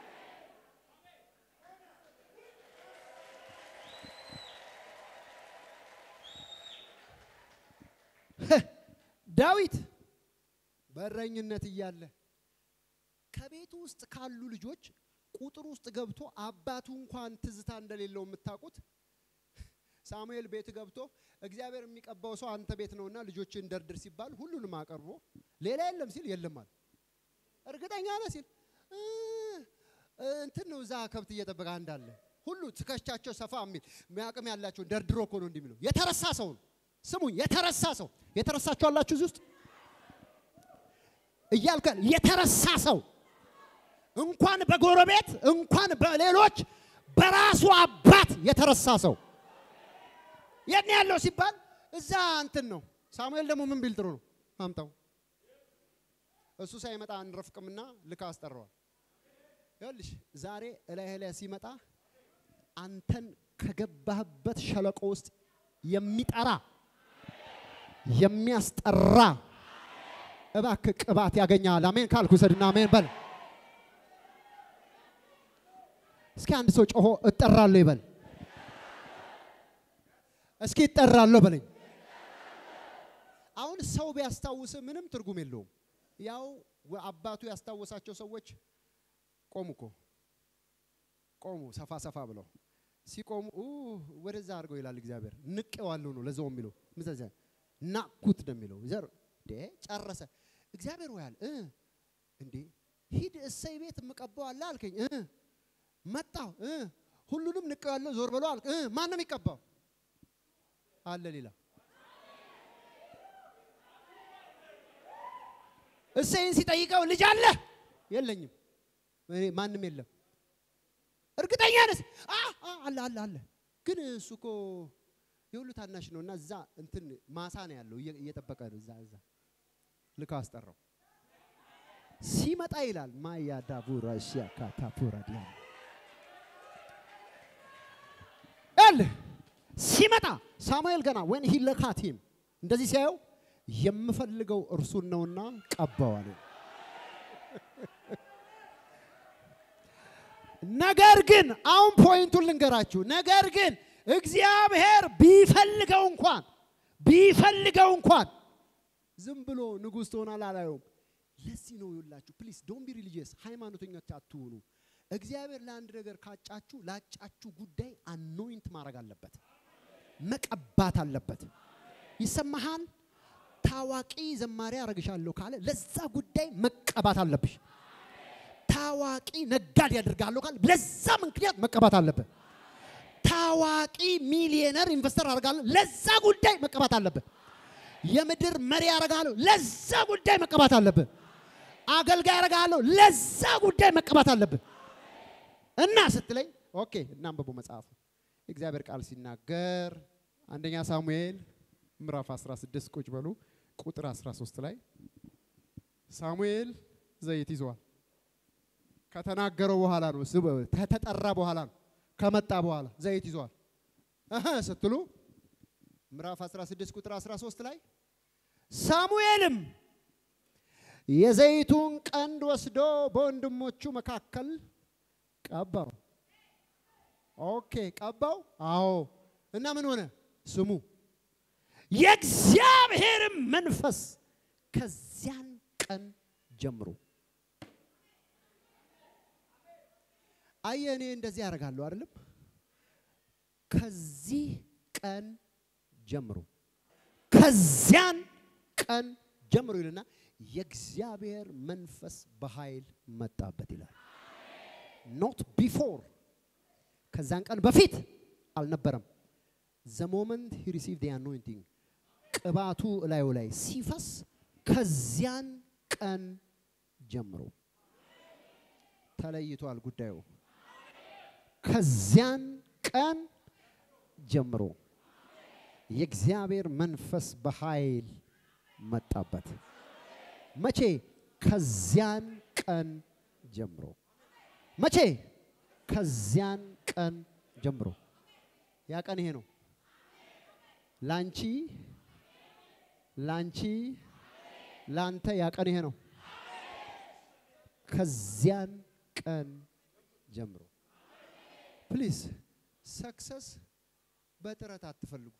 ዳዊት በእረኝነት እያለ ከቤቱ ውስጥ ካሉ ልጆች ቁጥር ውስጥ ገብቶ አባቱ እንኳን ትዝታ እንደሌለው የምታውቁት ሳሙኤል ቤት ገብቶ እግዚአብሔር የሚቀባው ሰው አንተ ቤት ነውና ልጆችን ደርድር ሲባል ሁሉንም አቀርቦ ሌላ የለም ሲል የለም አለ። እርግጠኛ ነህ ሲል እንትን ነው እዛ ከብት እየጠበቀ እንዳለ ሁሉ ትከሻቸው ሰፋ የሚል አቅም ያላቸውን ደርድሮ እኮ ነው እንዲህ የሚለው የተረሳ ሰው ነው። ስሙኝ፣ የተረሳ ሰው የተረሳችሁ አላችሁ እዚህ ውስጥ እያልከ የተረሳ ሰው እንኳን በጎረቤት እንኳን በሌሎች በራሱ አባት የተረሳ ሰው የት ነው ያለው ሲባል እዛ እንትን ነው። ሳሙኤል ደግሞ ምን ቢል ጥሩ ነው አምጣው። እሱ ሳይመጣ አንረፍቅምና ልካ አስጠራዋል። ይኸውልሽ ዛሬ እላይ ላይ ሲመጣ አንተን ከገባህበት ሸለቆ ውስጥ የሚጠራ የሚያስጠራ እባክህ ቅባት ያገኛል። አሜን ካልኩ ሰድና አሜን በል። እስኪ አንድ ሰው ጮሆ እጠራለሁ ይበል። እስኪ እጠራለሁ በለኝ። አሁን ሰው ቢያስታውስ ምንም ትርጉም የለውም። ያው አባቱ ያስታወሳቸው ሰዎች ቆሙ እኮ ቆሙ፣ ሰፋ ሰፋ ብለው ሲቆሙ ወደዛ አድርገው ይላል እግዚአብሔር። ንቄዋለሁ ነው ለዛው የሚለው ምዘዘ ናኩት ነው የሚለው ዘር ጨረሰ። እግዚአብሔር ወያል እንዴ ሂድ እሰይ ቤት የምቀባው አለ አልከኝ እ መጣሁ እ ሁሉንም ንቄዋለሁ ዞር ብሎ አልክ እ ማን ነው የሚቀባው አለ ሌላ እሰይን ሲጠይቀው ልጅ አለ የለኝም፣ ማንም የለም። እርግጠኛ ነህ? አለ አለ አለ። ግን እሱ እኮ የሁሉ ታናሽ ነው እና እዛ እንትን ማሳ ነው ያለው እየጠበቀ ነው። እዛ እዛ ልካ አስጠራው። ሲመጣ ይላል ማያ ዳቡራ ሺያ ካታፑራ ዲያ ል ሲመጣ ሳሙኤል ገና ወን ሂ ለካት ሂም እንደዚህ ሲያየው የምፈልገው እርሱን ነውና ቀባዋል። ነገር ግን አሁን ፖይንቱን ልንገራችሁ። ነገር ግን እግዚአብሔር ቢፈልገው እንኳን ቢፈልገው እንኳን ዝም ብሎ ንጉሥ ትሆናል አላየውም። ለዚህ ነው ይላችሁ፣ ፕሊስ ዶንት ቢ ሪሊጂየስ ሃይማኖተኞች አትሁኑ። እግዚአብሔር ለአንድ ነገር ካጫችሁ ላጫችሁ ጉዳይ አኖይንት ማድረግ አለበት፣ መቀባት አለበት። ይሰማሃል? ታዋቂ ዘማሪ አረግሻለሁ ካለ ለዛ ጉዳይ መቀባት አለብሽ። ታዋቂ ነጋዴ ያደርጋለሁ ካለ ለዛ ምክንያት መቀባት አለብህ። ታዋቂ ሚሊዮነር ኢንቨስተር አደርጋለሁ ለዛ ጉዳይ መቀባት አለብህ። የምድር መሪ ያደርጋለሁ ለዛ ጉዳይ መቀባት አለብህ። አገልጋይ ያደርጋለሁ ለዛ ጉዳይ መቀባት አለብህ። እና ስትለኝ ኦኬ እናንብቡ መጽሐፉ የእግዚአብሔር ቃል ሲናገር አንደኛ ሳሙኤል ምዕራፍ 16 ቁጭ በሉ ቁጥር 13 ላይ ሳሙኤል ዘይት ይዘዋል። ከተናገረው በኋላ ነው ከተጠራ በኋላ ነው ከመጣ በኋላ ዘይት ይዘዋል እህ ስትሉ ምዕራፍ 16 ቁጥር 13 ላይ ሳሙኤልም የዘይቱን ቀንድ ወስዶ በወንድሞቹ መካከል ቀባው። ኦኬ ቀባው። አዎ። እና ምን ሆነ? ስሙ የእግዚአብሔርም መንፈስ ከዚያን ቀን ጀምሮ አየ እኔ እንደዚህ ያደርጋለሁ አይደለም። ከዚህ ቀን ጀምሮ ከዚያን ቀን ጀምሮ ይልና የእግዚአብሔር መንፈስ በኃይል መጣበት ይላል። ኖት ቢፎር ከዛን ቀን በፊት አልነበረም። ዘ ሞመንት ሂ ሪሲቭድ አኖይንቲንግ ቅባቱ እላዩ ላይ ሲፈስ ከዚያን ቀን ጀምሮ ተለይቷል ጉዳዩ። ከዚያን ቀን ጀምሮ የእግዚአብሔር መንፈስ በኃይል መጣበት። መቼ? ከዚያን ቀን ጀምሮ። መቼ? ከዚያን ቀን ጀምሮ። ያ ቀን ይሄ ነው። ላንቺ ላንቺ ላንተ ያ ቀን ይሄ ነው። ከዚያን ቀን ጀምሮ ፕሊዝ ሰክሰስ በጥረት አትፈልጉ።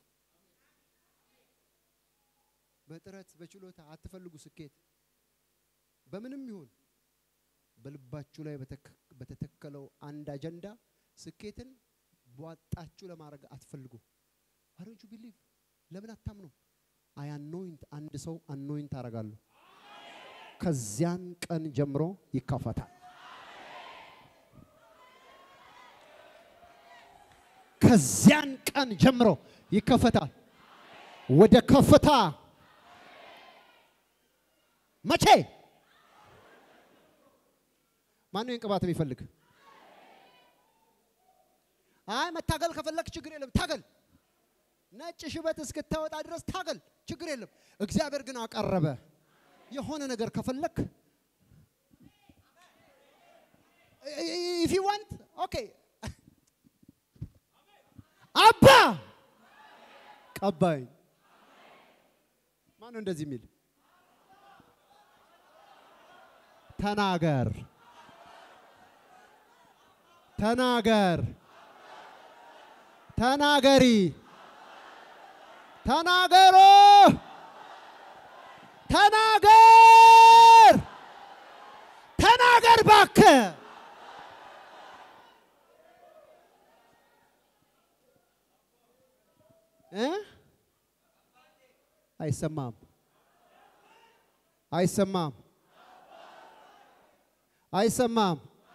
በጥረት በችሎታ አትፈልጉ። ስኬት በምንም ይሁን በልባችሁ ላይ በተተከለው አንድ አጀንዳ ስኬትን ቧጣችሁ ለማድረግ አትፈልጉ። አሮንቹ ቢሊቭ ለምን አታምኑም? አይ አኖይንት አንድ ሰው አኖይንት አደርጋለሁ። ከዚያን ቀን ጀምሮ ይከፈታል። ከዚያን ቀን ጀምሮ ይከፈታል። ወደ ከፍታ መቼ? ማነው ይህን ቅባት የሚፈልግ? አይ መታገል ከፈለክ ችግር የለም ታገል። ነጭ ሽበት እስክታወጣ ድረስ ታገል፣ ችግር የለም። እግዚአብሔር ግን አቀረበ። የሆነ ነገር ከፈለክ ኢፍ ዩ ዋንት ኦኬ አባ ቀባይ ማነው እንደዚህ የሚል ተናገር ተናገር፣ ተናገሪ፣ ተናገሮ፣ ተናገር፣ ተናገር እባክህ። እ አይሰማም፣ አይሰማም፣ አይሰማም።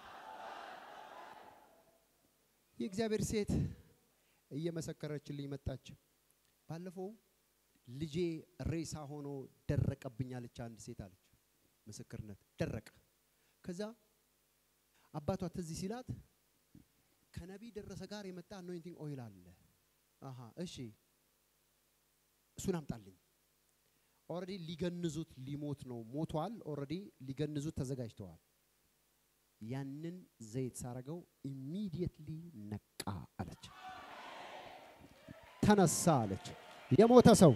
የእግዚአብሔር ሴት እየመሰከረችልኝ መጣች። ባለፈው ልጄ ሬሳ ሆኖ ደረቀብኝ አለች። አንድ ሴት አለች፣ ምስክርነት ደረቀ። ከዛ አባቷ ትዝ ሲላት ከነቢይ ደረሰ ጋር የመጣ አኖይንቲንግ ኦይል አለ። አሃ እሺ፣ እሱን አምጣልኝ። ኦልሬዲ ሊገንዙት ሊሞት ነው፣ ሞቷል። ኦልሬዲ ሊገንዙት ተዘጋጅተዋል። ያንን ዘይት ሳረገው ኢሚዲየትሊ ነቃ አለች። ተነሳ አለች። የሞተ ሰው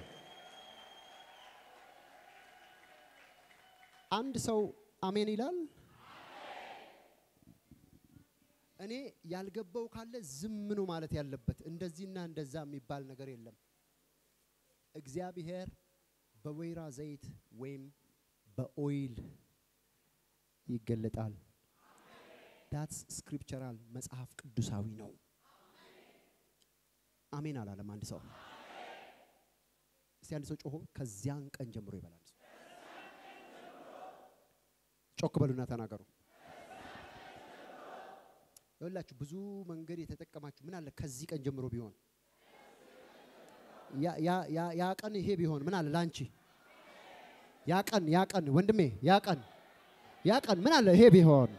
አንድ ሰው አሜን ይላል። እኔ ያልገባው ካለ ዝም ነው ማለት ያለበት። እንደዚህና እንደዛ የሚባል ነገር የለም። እግዚአብሔር በወይራ ዘይት ወይም በኦይል ይገለጣል። ዳትስ ስክሪፕቸራል መጽሐፍ ቅዱሳዊ ነው። አሜን አላለም አንድ ሰው። እስቲ አንድ ሰው ጮሆ ከዚያን ቀን ጀምሮ ይበላል። ጮክ በሉና ተናገሩ። ይኸውላችሁ ብዙ መንገድ የተጠቀማችሁ ምን አለ ከዚህ ቀን ጀምሮ ቢሆን ያ ቀን ይሄ ቢሆን ምን አለ ላንቺ ያ ቀን ያ ቀን ወንድሜ ያ ቀን ያ ቀን ምን አለ ይሄ ቢሆን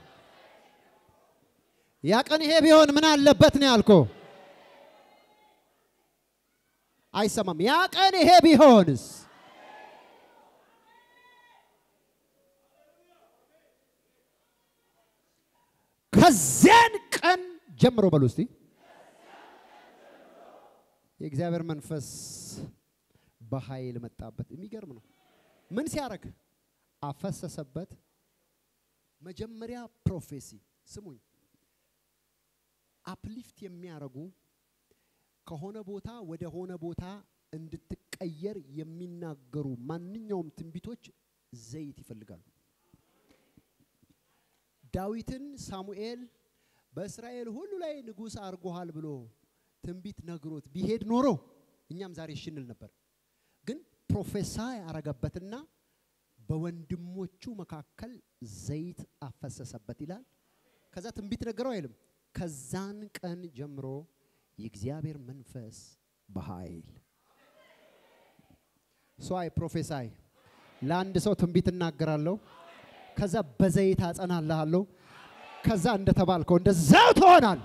ያ ቀን ይሄ ቢሆን ምን አለበት ነው ያልኮ አይሰማም ያ ቀን ይሄ ቢሆንስ ከዚያን ቀን ጀምሮ በሉ እስቲ የእግዚአብሔር መንፈስ በኃይል መጣበት። የሚገርም ነው። ምን ሲያደርግ አፈሰሰበት። መጀመሪያ ፕሮፌሲ ስሙኝ፣ አፕሊፍት የሚያደርጉ ከሆነ ቦታ ወደ ሆነ ቦታ እንድትቀየር የሚናገሩ ማንኛውም ትንቢቶች ዘይት ይፈልጋሉ። ዳዊትን ሳሙኤል በእስራኤል ሁሉ ላይ ንጉሥ አድርጎሃል ብሎ ትንቢት ነግሮት ቢሄድ ኖሮ እኛም ዛሬ እሽንል ነበር። ግን ፕሮፌሳይ ያረገበትና በወንድሞቹ መካከል ዘይት አፈሰሰበት ይላል። ከዛ ትንቢት ነገረው አይልም። ከዛን ቀን ጀምሮ የእግዚአብሔር መንፈስ በኃይል ሶአይ ፕሮፌሳይ ለአንድ ሰው ትንቢት እናገራለሁ። ከዛ በዘይት አጸናልሃለሁ። ከዛ እንደተባልከው እንደዛው ትሆናል።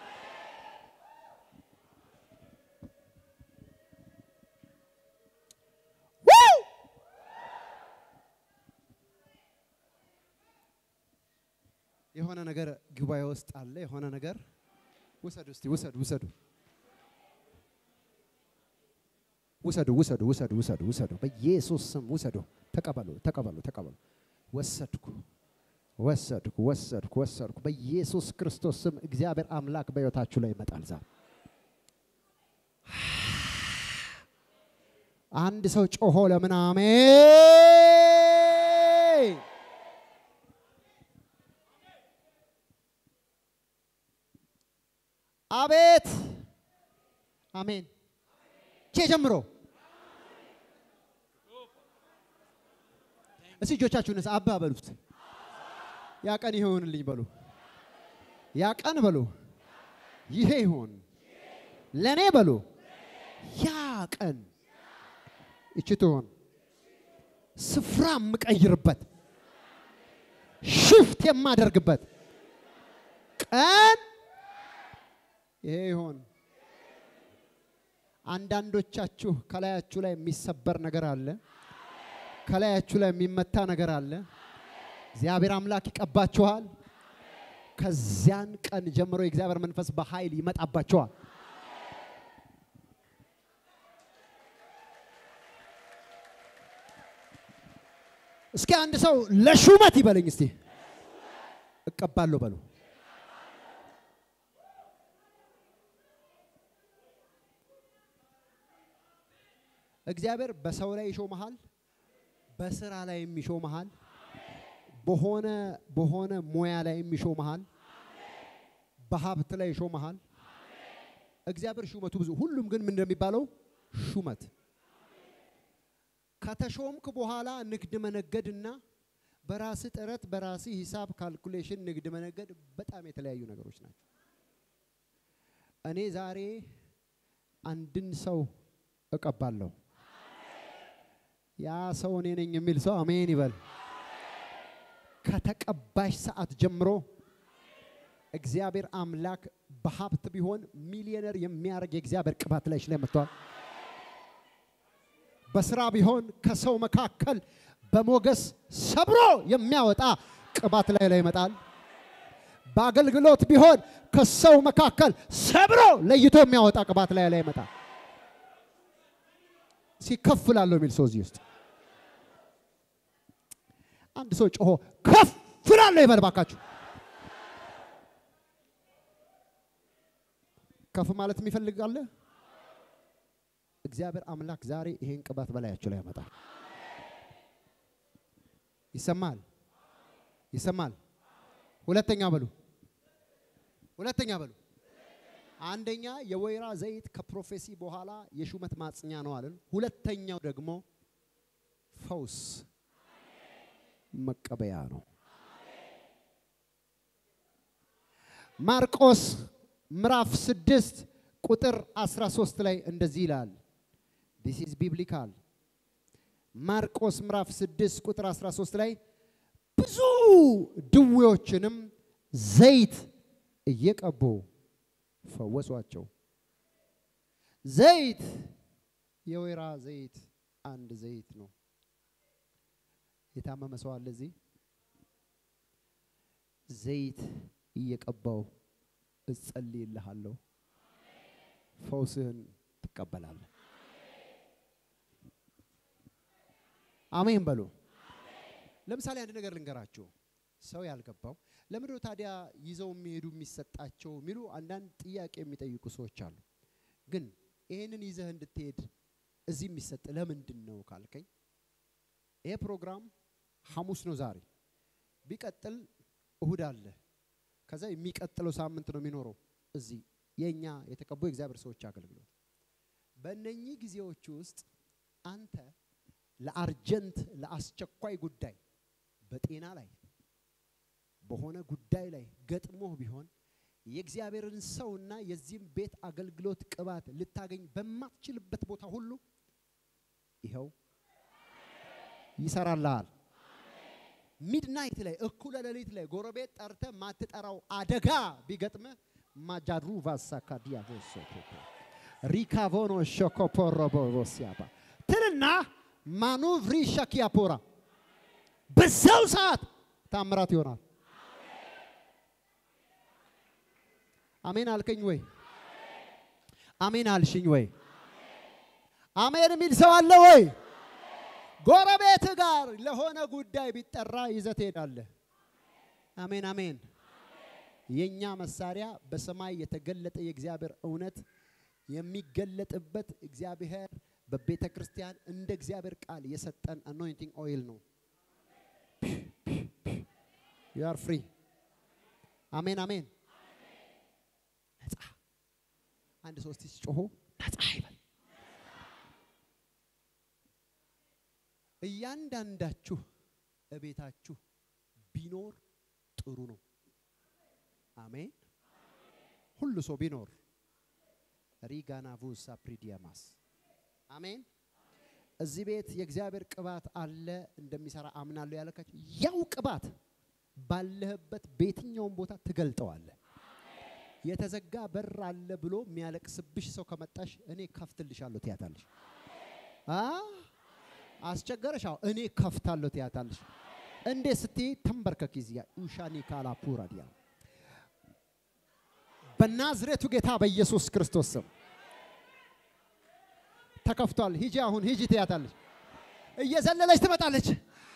የሆነ ነገር ጉባኤ ውስጥ አለ። የሆነ ነገር ውሰዱ፣ እስቲ ውሰዱ፣ ውሰዱ፣ ውሰዱ፣ ውሰዱ፣ ውሰዱ፣ ውሰዱ፣ ውሰዱ። በኢየሱስ ስም ውሰዱ። ተቀበሉ፣ ተቀበሉ፣ ተቀበሉ። ወሰድኩ፣ ወሰድኩ፣ ወሰድኩ፣ ወሰድኩ። በኢየሱስ ክርስቶስ ስም እግዚአብሔር አምላክ በሕይወታችሁ ላይ ይመጣል ዛሬ። አንድ ሰው ጮሆ ለምን አሜን አቤት አሜን። ቼ ጀምሮ እስቲ እጆቻችሁን አባ በሉት። ያ ቀን ይሆንልኝ በሉ። ያ ቀን በሉ ይሄ ይሆን ለእኔ በሉ። ያ ቀን እቺ ትሆን ስፍራ የምቀይርበት ሽፍት የማደርግበት ቀን ይሄ ይሆን። አንዳንዶቻችሁ ከላያችሁ ላይ የሚሰበር ነገር አለ። ከላያችሁ ላይ የሚመታ ነገር አለ። እግዚአብሔር አምላክ ይቀባችኋል። ከዚያን ቀን ጀምሮ የእግዚአብሔር መንፈስ በኃይል ይመጣባችኋል። እስኪ አንድ ሰው ለሹመት ይበለኝ እስቲ። እቀባለሁ በሉ። እግዚአብሔር በሰው ላይ ይሾመሃል፣ በስራ ላይ የሚሾመሃል፣ በሆነ በሆነ ሙያ ላይ የሚሾመሃል፣ በሀብት ላይ ይሾመሃል። እግዚአብሔር ሹመቱ ብዙ። ሁሉም ግን ምን እንደሚባለው ሹመት ከተሾምክ በኋላ ንግድ መነገድና በራስ ጥረት በራስ ሂሳብ ካልኩሌሽን ንግድ መነገድ በጣም የተለያዩ ነገሮች ናቸው። እኔ ዛሬ አንድን ሰው እቀባለሁ። ያ ሰው እኔ ነኝ የሚል ሰው አሜን ይበል። ከተቀባሽ ሰዓት ጀምሮ እግዚአብሔር አምላክ በሀብት ቢሆን ሚሊዮነር የሚያደርግ የእግዚአብሔር ቅባት ላይ ላይ መጥቷል። በስራ ቢሆን ከሰው መካከል በሞገስ ሰብሮ የሚያወጣ ቅባት ላይ ላይ ይመጣል። በአገልግሎት ቢሆን ከሰው መካከል ሰብሮ ለይቶ የሚያወጣ ቅባት ላይ ላይ ይመጣል። ሲከፍላለሁ የሚል ሰው እዚህ ውስጥ አንድ ሰው ጮሆ ከፍላለሁ ይበል ባካችሁ። ከፍ ማለት የሚፈልግ አለ? እግዚአብሔር አምላክ ዛሬ ይሄን ቅባት በላያቸው ላይ ያመጣል። ይሰማል፣ ይሰማል። ሁለተኛ በሉ፣ ሁለተኛ በሉ። አንደኛ የወይራ ዘይት ከፕሮፌሲ በኋላ የሹመት ማጽኛ ነው አለን። ሁለተኛው ደግሞ ፈውስ መቀበያ ነው። ማርቆስ ምዕራፍ ስድስት ቁጥር 13 ላይ እንደዚህ ይላል። ዲስ ኢዝ ቢብሊካል። ማርቆስ ምዕራፍ 6 ቁጥር 13 ላይ ብዙ ድዌዎችንም ዘይት እየቀቡ ፈወሷቸው። ዘይት የወይራ ዘይት አንድ ዘይት ነው። የታመመ ሰው አለ እዚህ? ዘይት እየቀባው እጸልይልሃለሁ፣ ፈውስህን ትቀበላለህ። አሜን በሉ። ለምሳሌ አንድ ነገር ልንገራችሁ። ሰው ያልገባው ለምንድነው ታዲያ ይዘው የሚሄዱ የሚሰጣቸው የሚሉ አንዳንድ ጥያቄ የሚጠይቁ ሰዎች አሉ። ግን ይህንን ይዘህ እንድትሄድ እዚህ የሚሰጥ ለምንድን ነው ካልከኝ፣ ይሄ ፕሮግራም ሐሙስ ነው ዛሬ። ቢቀጥል እሁድ አለ። ከዛ የሚቀጥለው ሳምንት ነው የሚኖረው እዚህ የእኛ የተቀቡ የእግዚአብሔር ሰዎች አገልግሎት። በእነኚህ ጊዜዎች ውስጥ አንተ ለአርጀንት ለአስቸኳይ ጉዳይ በጤና ላይ በሆነ ጉዳይ ላይ ገጥሞህ ቢሆን የእግዚአብሔርን ሰውና የዚህም ቤት አገልግሎት ቅባት ልታገኝ በማትችልበት ቦታ ሁሉ ይኸው ይሰራልሃል። ሚድናይት ላይ እኩለ ሌሊት ላይ ጎረቤት ጠርተ ማትጠራው አደጋ ቢገጥምህ ማጃሩ ቫሳካዲያ ሪካቮኖ ሾኮፖሮቦሲያባ ትልና ማኑቭሪ ሻኪያፖራ በዛው ሰዓት ታምራት ይሆናል። አሜን አልከኝ ወይ? አሜን አልሽኝ ወይ? አሜን የሚል ሰው አለ ወይ? ጎረቤት ጋር ለሆነ ጉዳይ ቢጠራ ይዘህ ትሄዳለህ። አሜን አሜን። የኛ መሳሪያ በሰማይ የተገለጠ የእግዚአብሔር እውነት የሚገለጥበት እግዚአብሔር በቤተ ክርስቲያን እንደ እግዚአብሔር ቃል የሰጠን አኖይንቲንግ ኦይል ነው። ዩ አር ፍሪ። አሜን አሜን። ነፃ አንድ ሶስት ሲጮሆ ነፃ ይበል። እያንዳንዳችሁ እቤታችሁ ቢኖር ጥሩ ነው። አሜን። ሁሉ ሰው ቢኖር ሪጋና ቡሳ ፕሪዲያማስ አሜን። እዚህ ቤት የእግዚአብሔር ቅባት አለ እንደሚሰራ አምናለሁ ያለካችሁ ያው ቅባት ባለህበት በየትኛውም ቦታ ትገልጠዋለህ። የተዘጋ በር አለ ብሎ የሚያለቅስብሽ ሰው ከመጣሽ እኔ ከፍትልሻለሁ ትያታለሽ። አ አስቸገረሽ? አዎ እኔ ከፍታለሁ ትያታለሽ። እንዴ ስትይ ተንበርከክ ይዚያ ኡሻኒ ካላፑራ ዲያ በናዝሬቱ ጌታ በኢየሱስ ክርስቶስ ስም ተከፍቷል። ሂጂ አሁን ሂጂ ትያታለች። እየዘለለች ትመጣለች።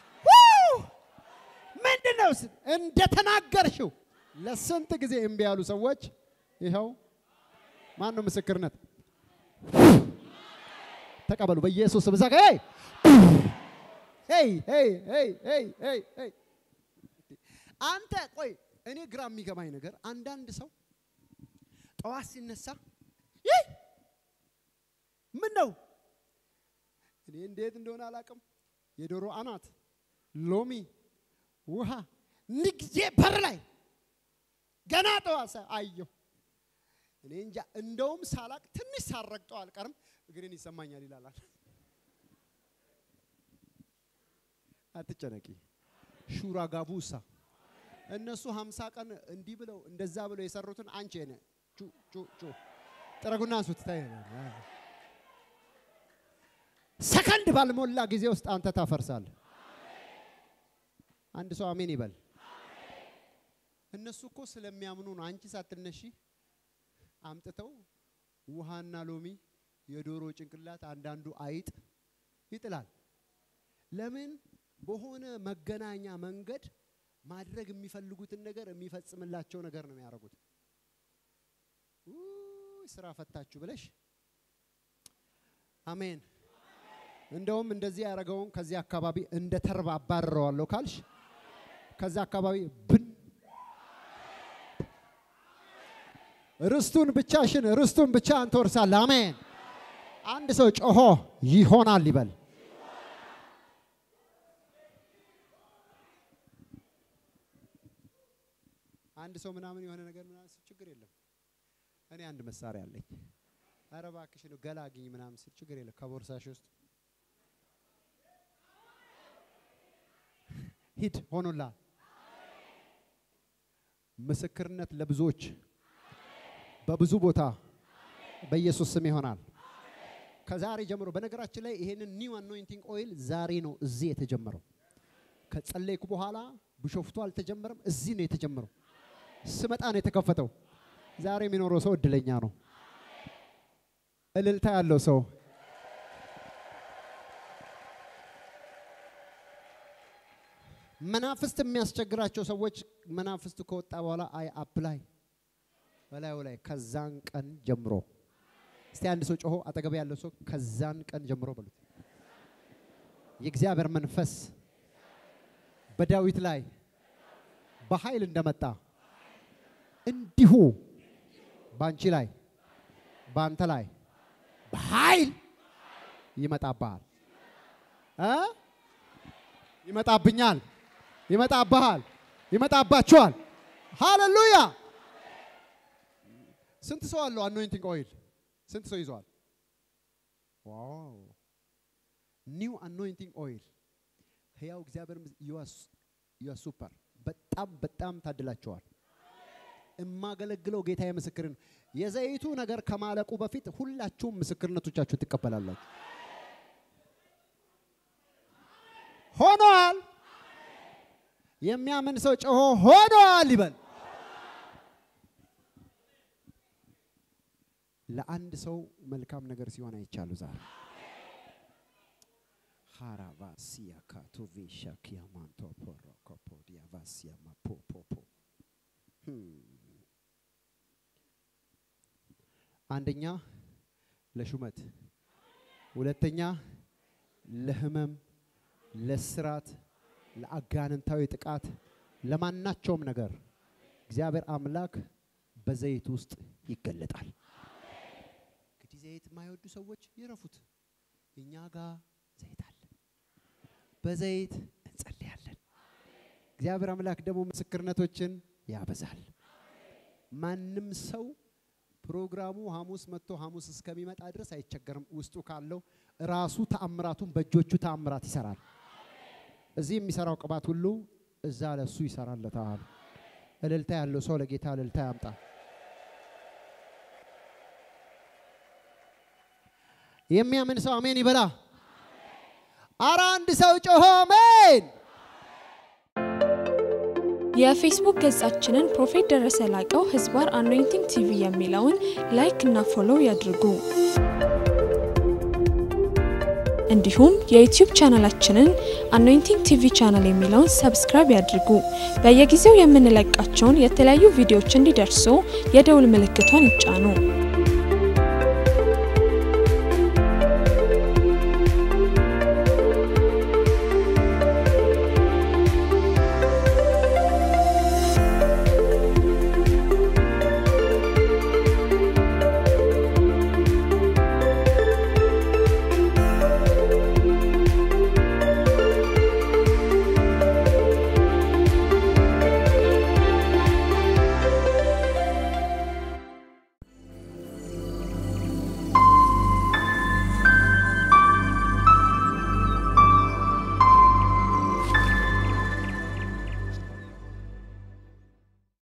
ምንድን ነው እንደተናገርሽው? ለስንት ጊዜ እምቢ ያሉ ሰዎች ይኸው ማን ነው ምስክርነት? ተቀበሉ በኢየሱስ ስም። እዛ ጋ ሄይ ሄይ ሄይ ሄይ ሄይ ሄይ ሄይ አንተ ቆይ፣ እኔ ግራ የሚገባኝ ነገር አንዳንድ ሰው ጠዋት ሲነሳ ይህ ምን ነው እኔ እንዴት እንደሆነ አላውቅም። የዶሮ አናት፣ ሎሚ፣ ውሃ ንግዜ በር ላይ ገና ጠዋት አየሁ። እኔ እንጃ እንደውም ሳላቅ ትንሽ ሳረግጠው አልቀርም እግሬን ይሰማኛል ይላላል። አትጨነቂ ሹራ ጋቡሳ እነሱ ሀምሳ ቀን እንዲህ ብለው እንደዛ ብለው የሰሩትን አንቺ ነ ጩ ጩ ጩ ጥረጉና አንሱት ታይ ሰከንድ ባልሞላ ጊዜ ውስጥ አንተ ታፈርሳለህ። አንድ ሰው አሜን ይበል። እነሱ እኮ ስለሚያምኑ ነው። አንቺ ሳትነሺ አምጥተው ውሃና ሎሚ፣ የዶሮ ጭንቅላት፣ አንዳንዱ አይጥ ይጥላል። ለምን? በሆነ መገናኛ መንገድ ማድረግ የሚፈልጉትን ነገር የሚፈጽምላቸው ነገር ነው የሚያደርጉት። ስራ ፈታችሁ ብለሽ አሜን። እንደውም እንደዚህ ያደረገውን ከዚህ አካባቢ እንደ ተርባ አባርረዋለሁ ካልሽ ከዛ አካባቢ ብን ርስቱን ብቻሽን ርስቱን ብቻ አንተ ወርሳለህ። አሜን። አንድ ሰው ጮሆ ይሆናል ይበል። አንድ ሰው ምናምን የሆነ ነገር ምናምን ስል ችግር የለም። እኔ አንድ መሳሪያ አለኝ። ኧረ እባክሽ ነው ገላግኝ ምናምን ስል ችግር የለም። ከቦርሳሽ ውስጥ ሂድ ሆኖላል። ምስክርነት ለብዙዎች በብዙ ቦታ በኢየሱስ ስም ይሆናል። ከዛሬ ጀምሮ በነገራችን ላይ ይሄንን ኒው አኖይንቲንግ ኦይል ዛሬ ነው እዚህ የተጀመረው። ከጸለይኩ በኋላ ቢሾፍቱ አልተጀመረም፣ እዚህ ነው የተጀመረው። ስመጣ ነው የተከፈተው። ዛሬ የሚኖረው ሰው እድለኛ ነው። እልልታ ያለው ሰው መናፍስት የሚያስቸግራቸው ሰዎች መናፍስት ከወጣ በኋላ አይ አፕላይ በላዩ ላይ ከዛን ቀን ጀምሮ እስቲ አንድ ሰው ጮሆ አጠገብ ያለው ሰው ከዛን ቀን ጀምሮ በሉት የእግዚአብሔር መንፈስ በዳዊት ላይ በኃይል እንደመጣ እንዲሁ በአንቺ ላይ በአንተ ላይ በኃይል ይመጣብሃል እ ይመጣብኛል፣ ይመጣብሃል፣ ይመጣባችኋል። ሃሌሉያ! ስንት ሰው አለው አኖይንቲንግ ኦይል? ስንት ሰው ይዘዋል? ዋው! ኒው አኖይንቲንግ ኦይል ህያው እግዚአብሔር ዩ ሱፐር። በጣም በጣም ታድላቸዋል። የማገለግለው ጌታዬ ምስክር ነው። የዘይቱ ነገር ከማለቁ በፊት ሁላችሁም ምስክርነቶቻችሁን ትቀበላላችሁ። ሆኗል። የሚያምን ሰው ጮሆ ሆኗል ይበል። ለአንድ ሰው መልካም ነገር ሲሆን አይቻሉ ዛሬ ሃራቫሲያ ካቶቬሻ ኪያማንቶ ፖሮ ኮፖዲያ ቫሲያ ማፖፖፖ አንደኛ ለሹመት፣ ሁለተኛ ለህመም፣ ለስራት፣ ለአጋንንታዊ ጥቃት፣ ለማናቸውም ነገር እግዚአብሔር አምላክ በዘይት ውስጥ ይገለጣል። እንግዲህ ዘይት የማይወዱ ሰዎች ይረፉት። እኛ ጋር ዘይት አለ። በዘይት እንጸልያለን። እግዚአብሔር አምላክ ደግሞ ምስክርነቶችን ያበዛል። ማንም ሰው ፕሮግራሙ ሐሙስ መጥቶ ሐሙስ እስከሚመጣ ድረስ አይቸገርም። ውስጡ ካለው ራሱ ተአምራቱን በእጆቹ ተአምራት ይሰራል። እዚህ የሚሰራው ቅባት ሁሉ እዛ ለሱ ይሰራለታል። እልልታ ያለው ሰው ለጌታ እልልታ ያምጣ። የሚያምን ሰው አሜን ይበላ። አረ አንድ ሰው ጮሆ አሜን። የፌስቡክ ገጻችንን ፕሮፌት ደረሰ ላቀው ህዝባር አኖይንቲንግ ቲቪ የሚለውን ላይክ እና ፎሎው ያድርጉ። እንዲሁም የዩቲዩብ ቻናላችንን አኖይንቲንግ ቲቪ ቻናል የሚለውን ሰብስክራይብ ያድርጉ። በየጊዜው የምንለቃቸውን የተለያዩ ቪዲዮዎች እንዲደርሱ የደውል ምልክቷን ይጫኑ።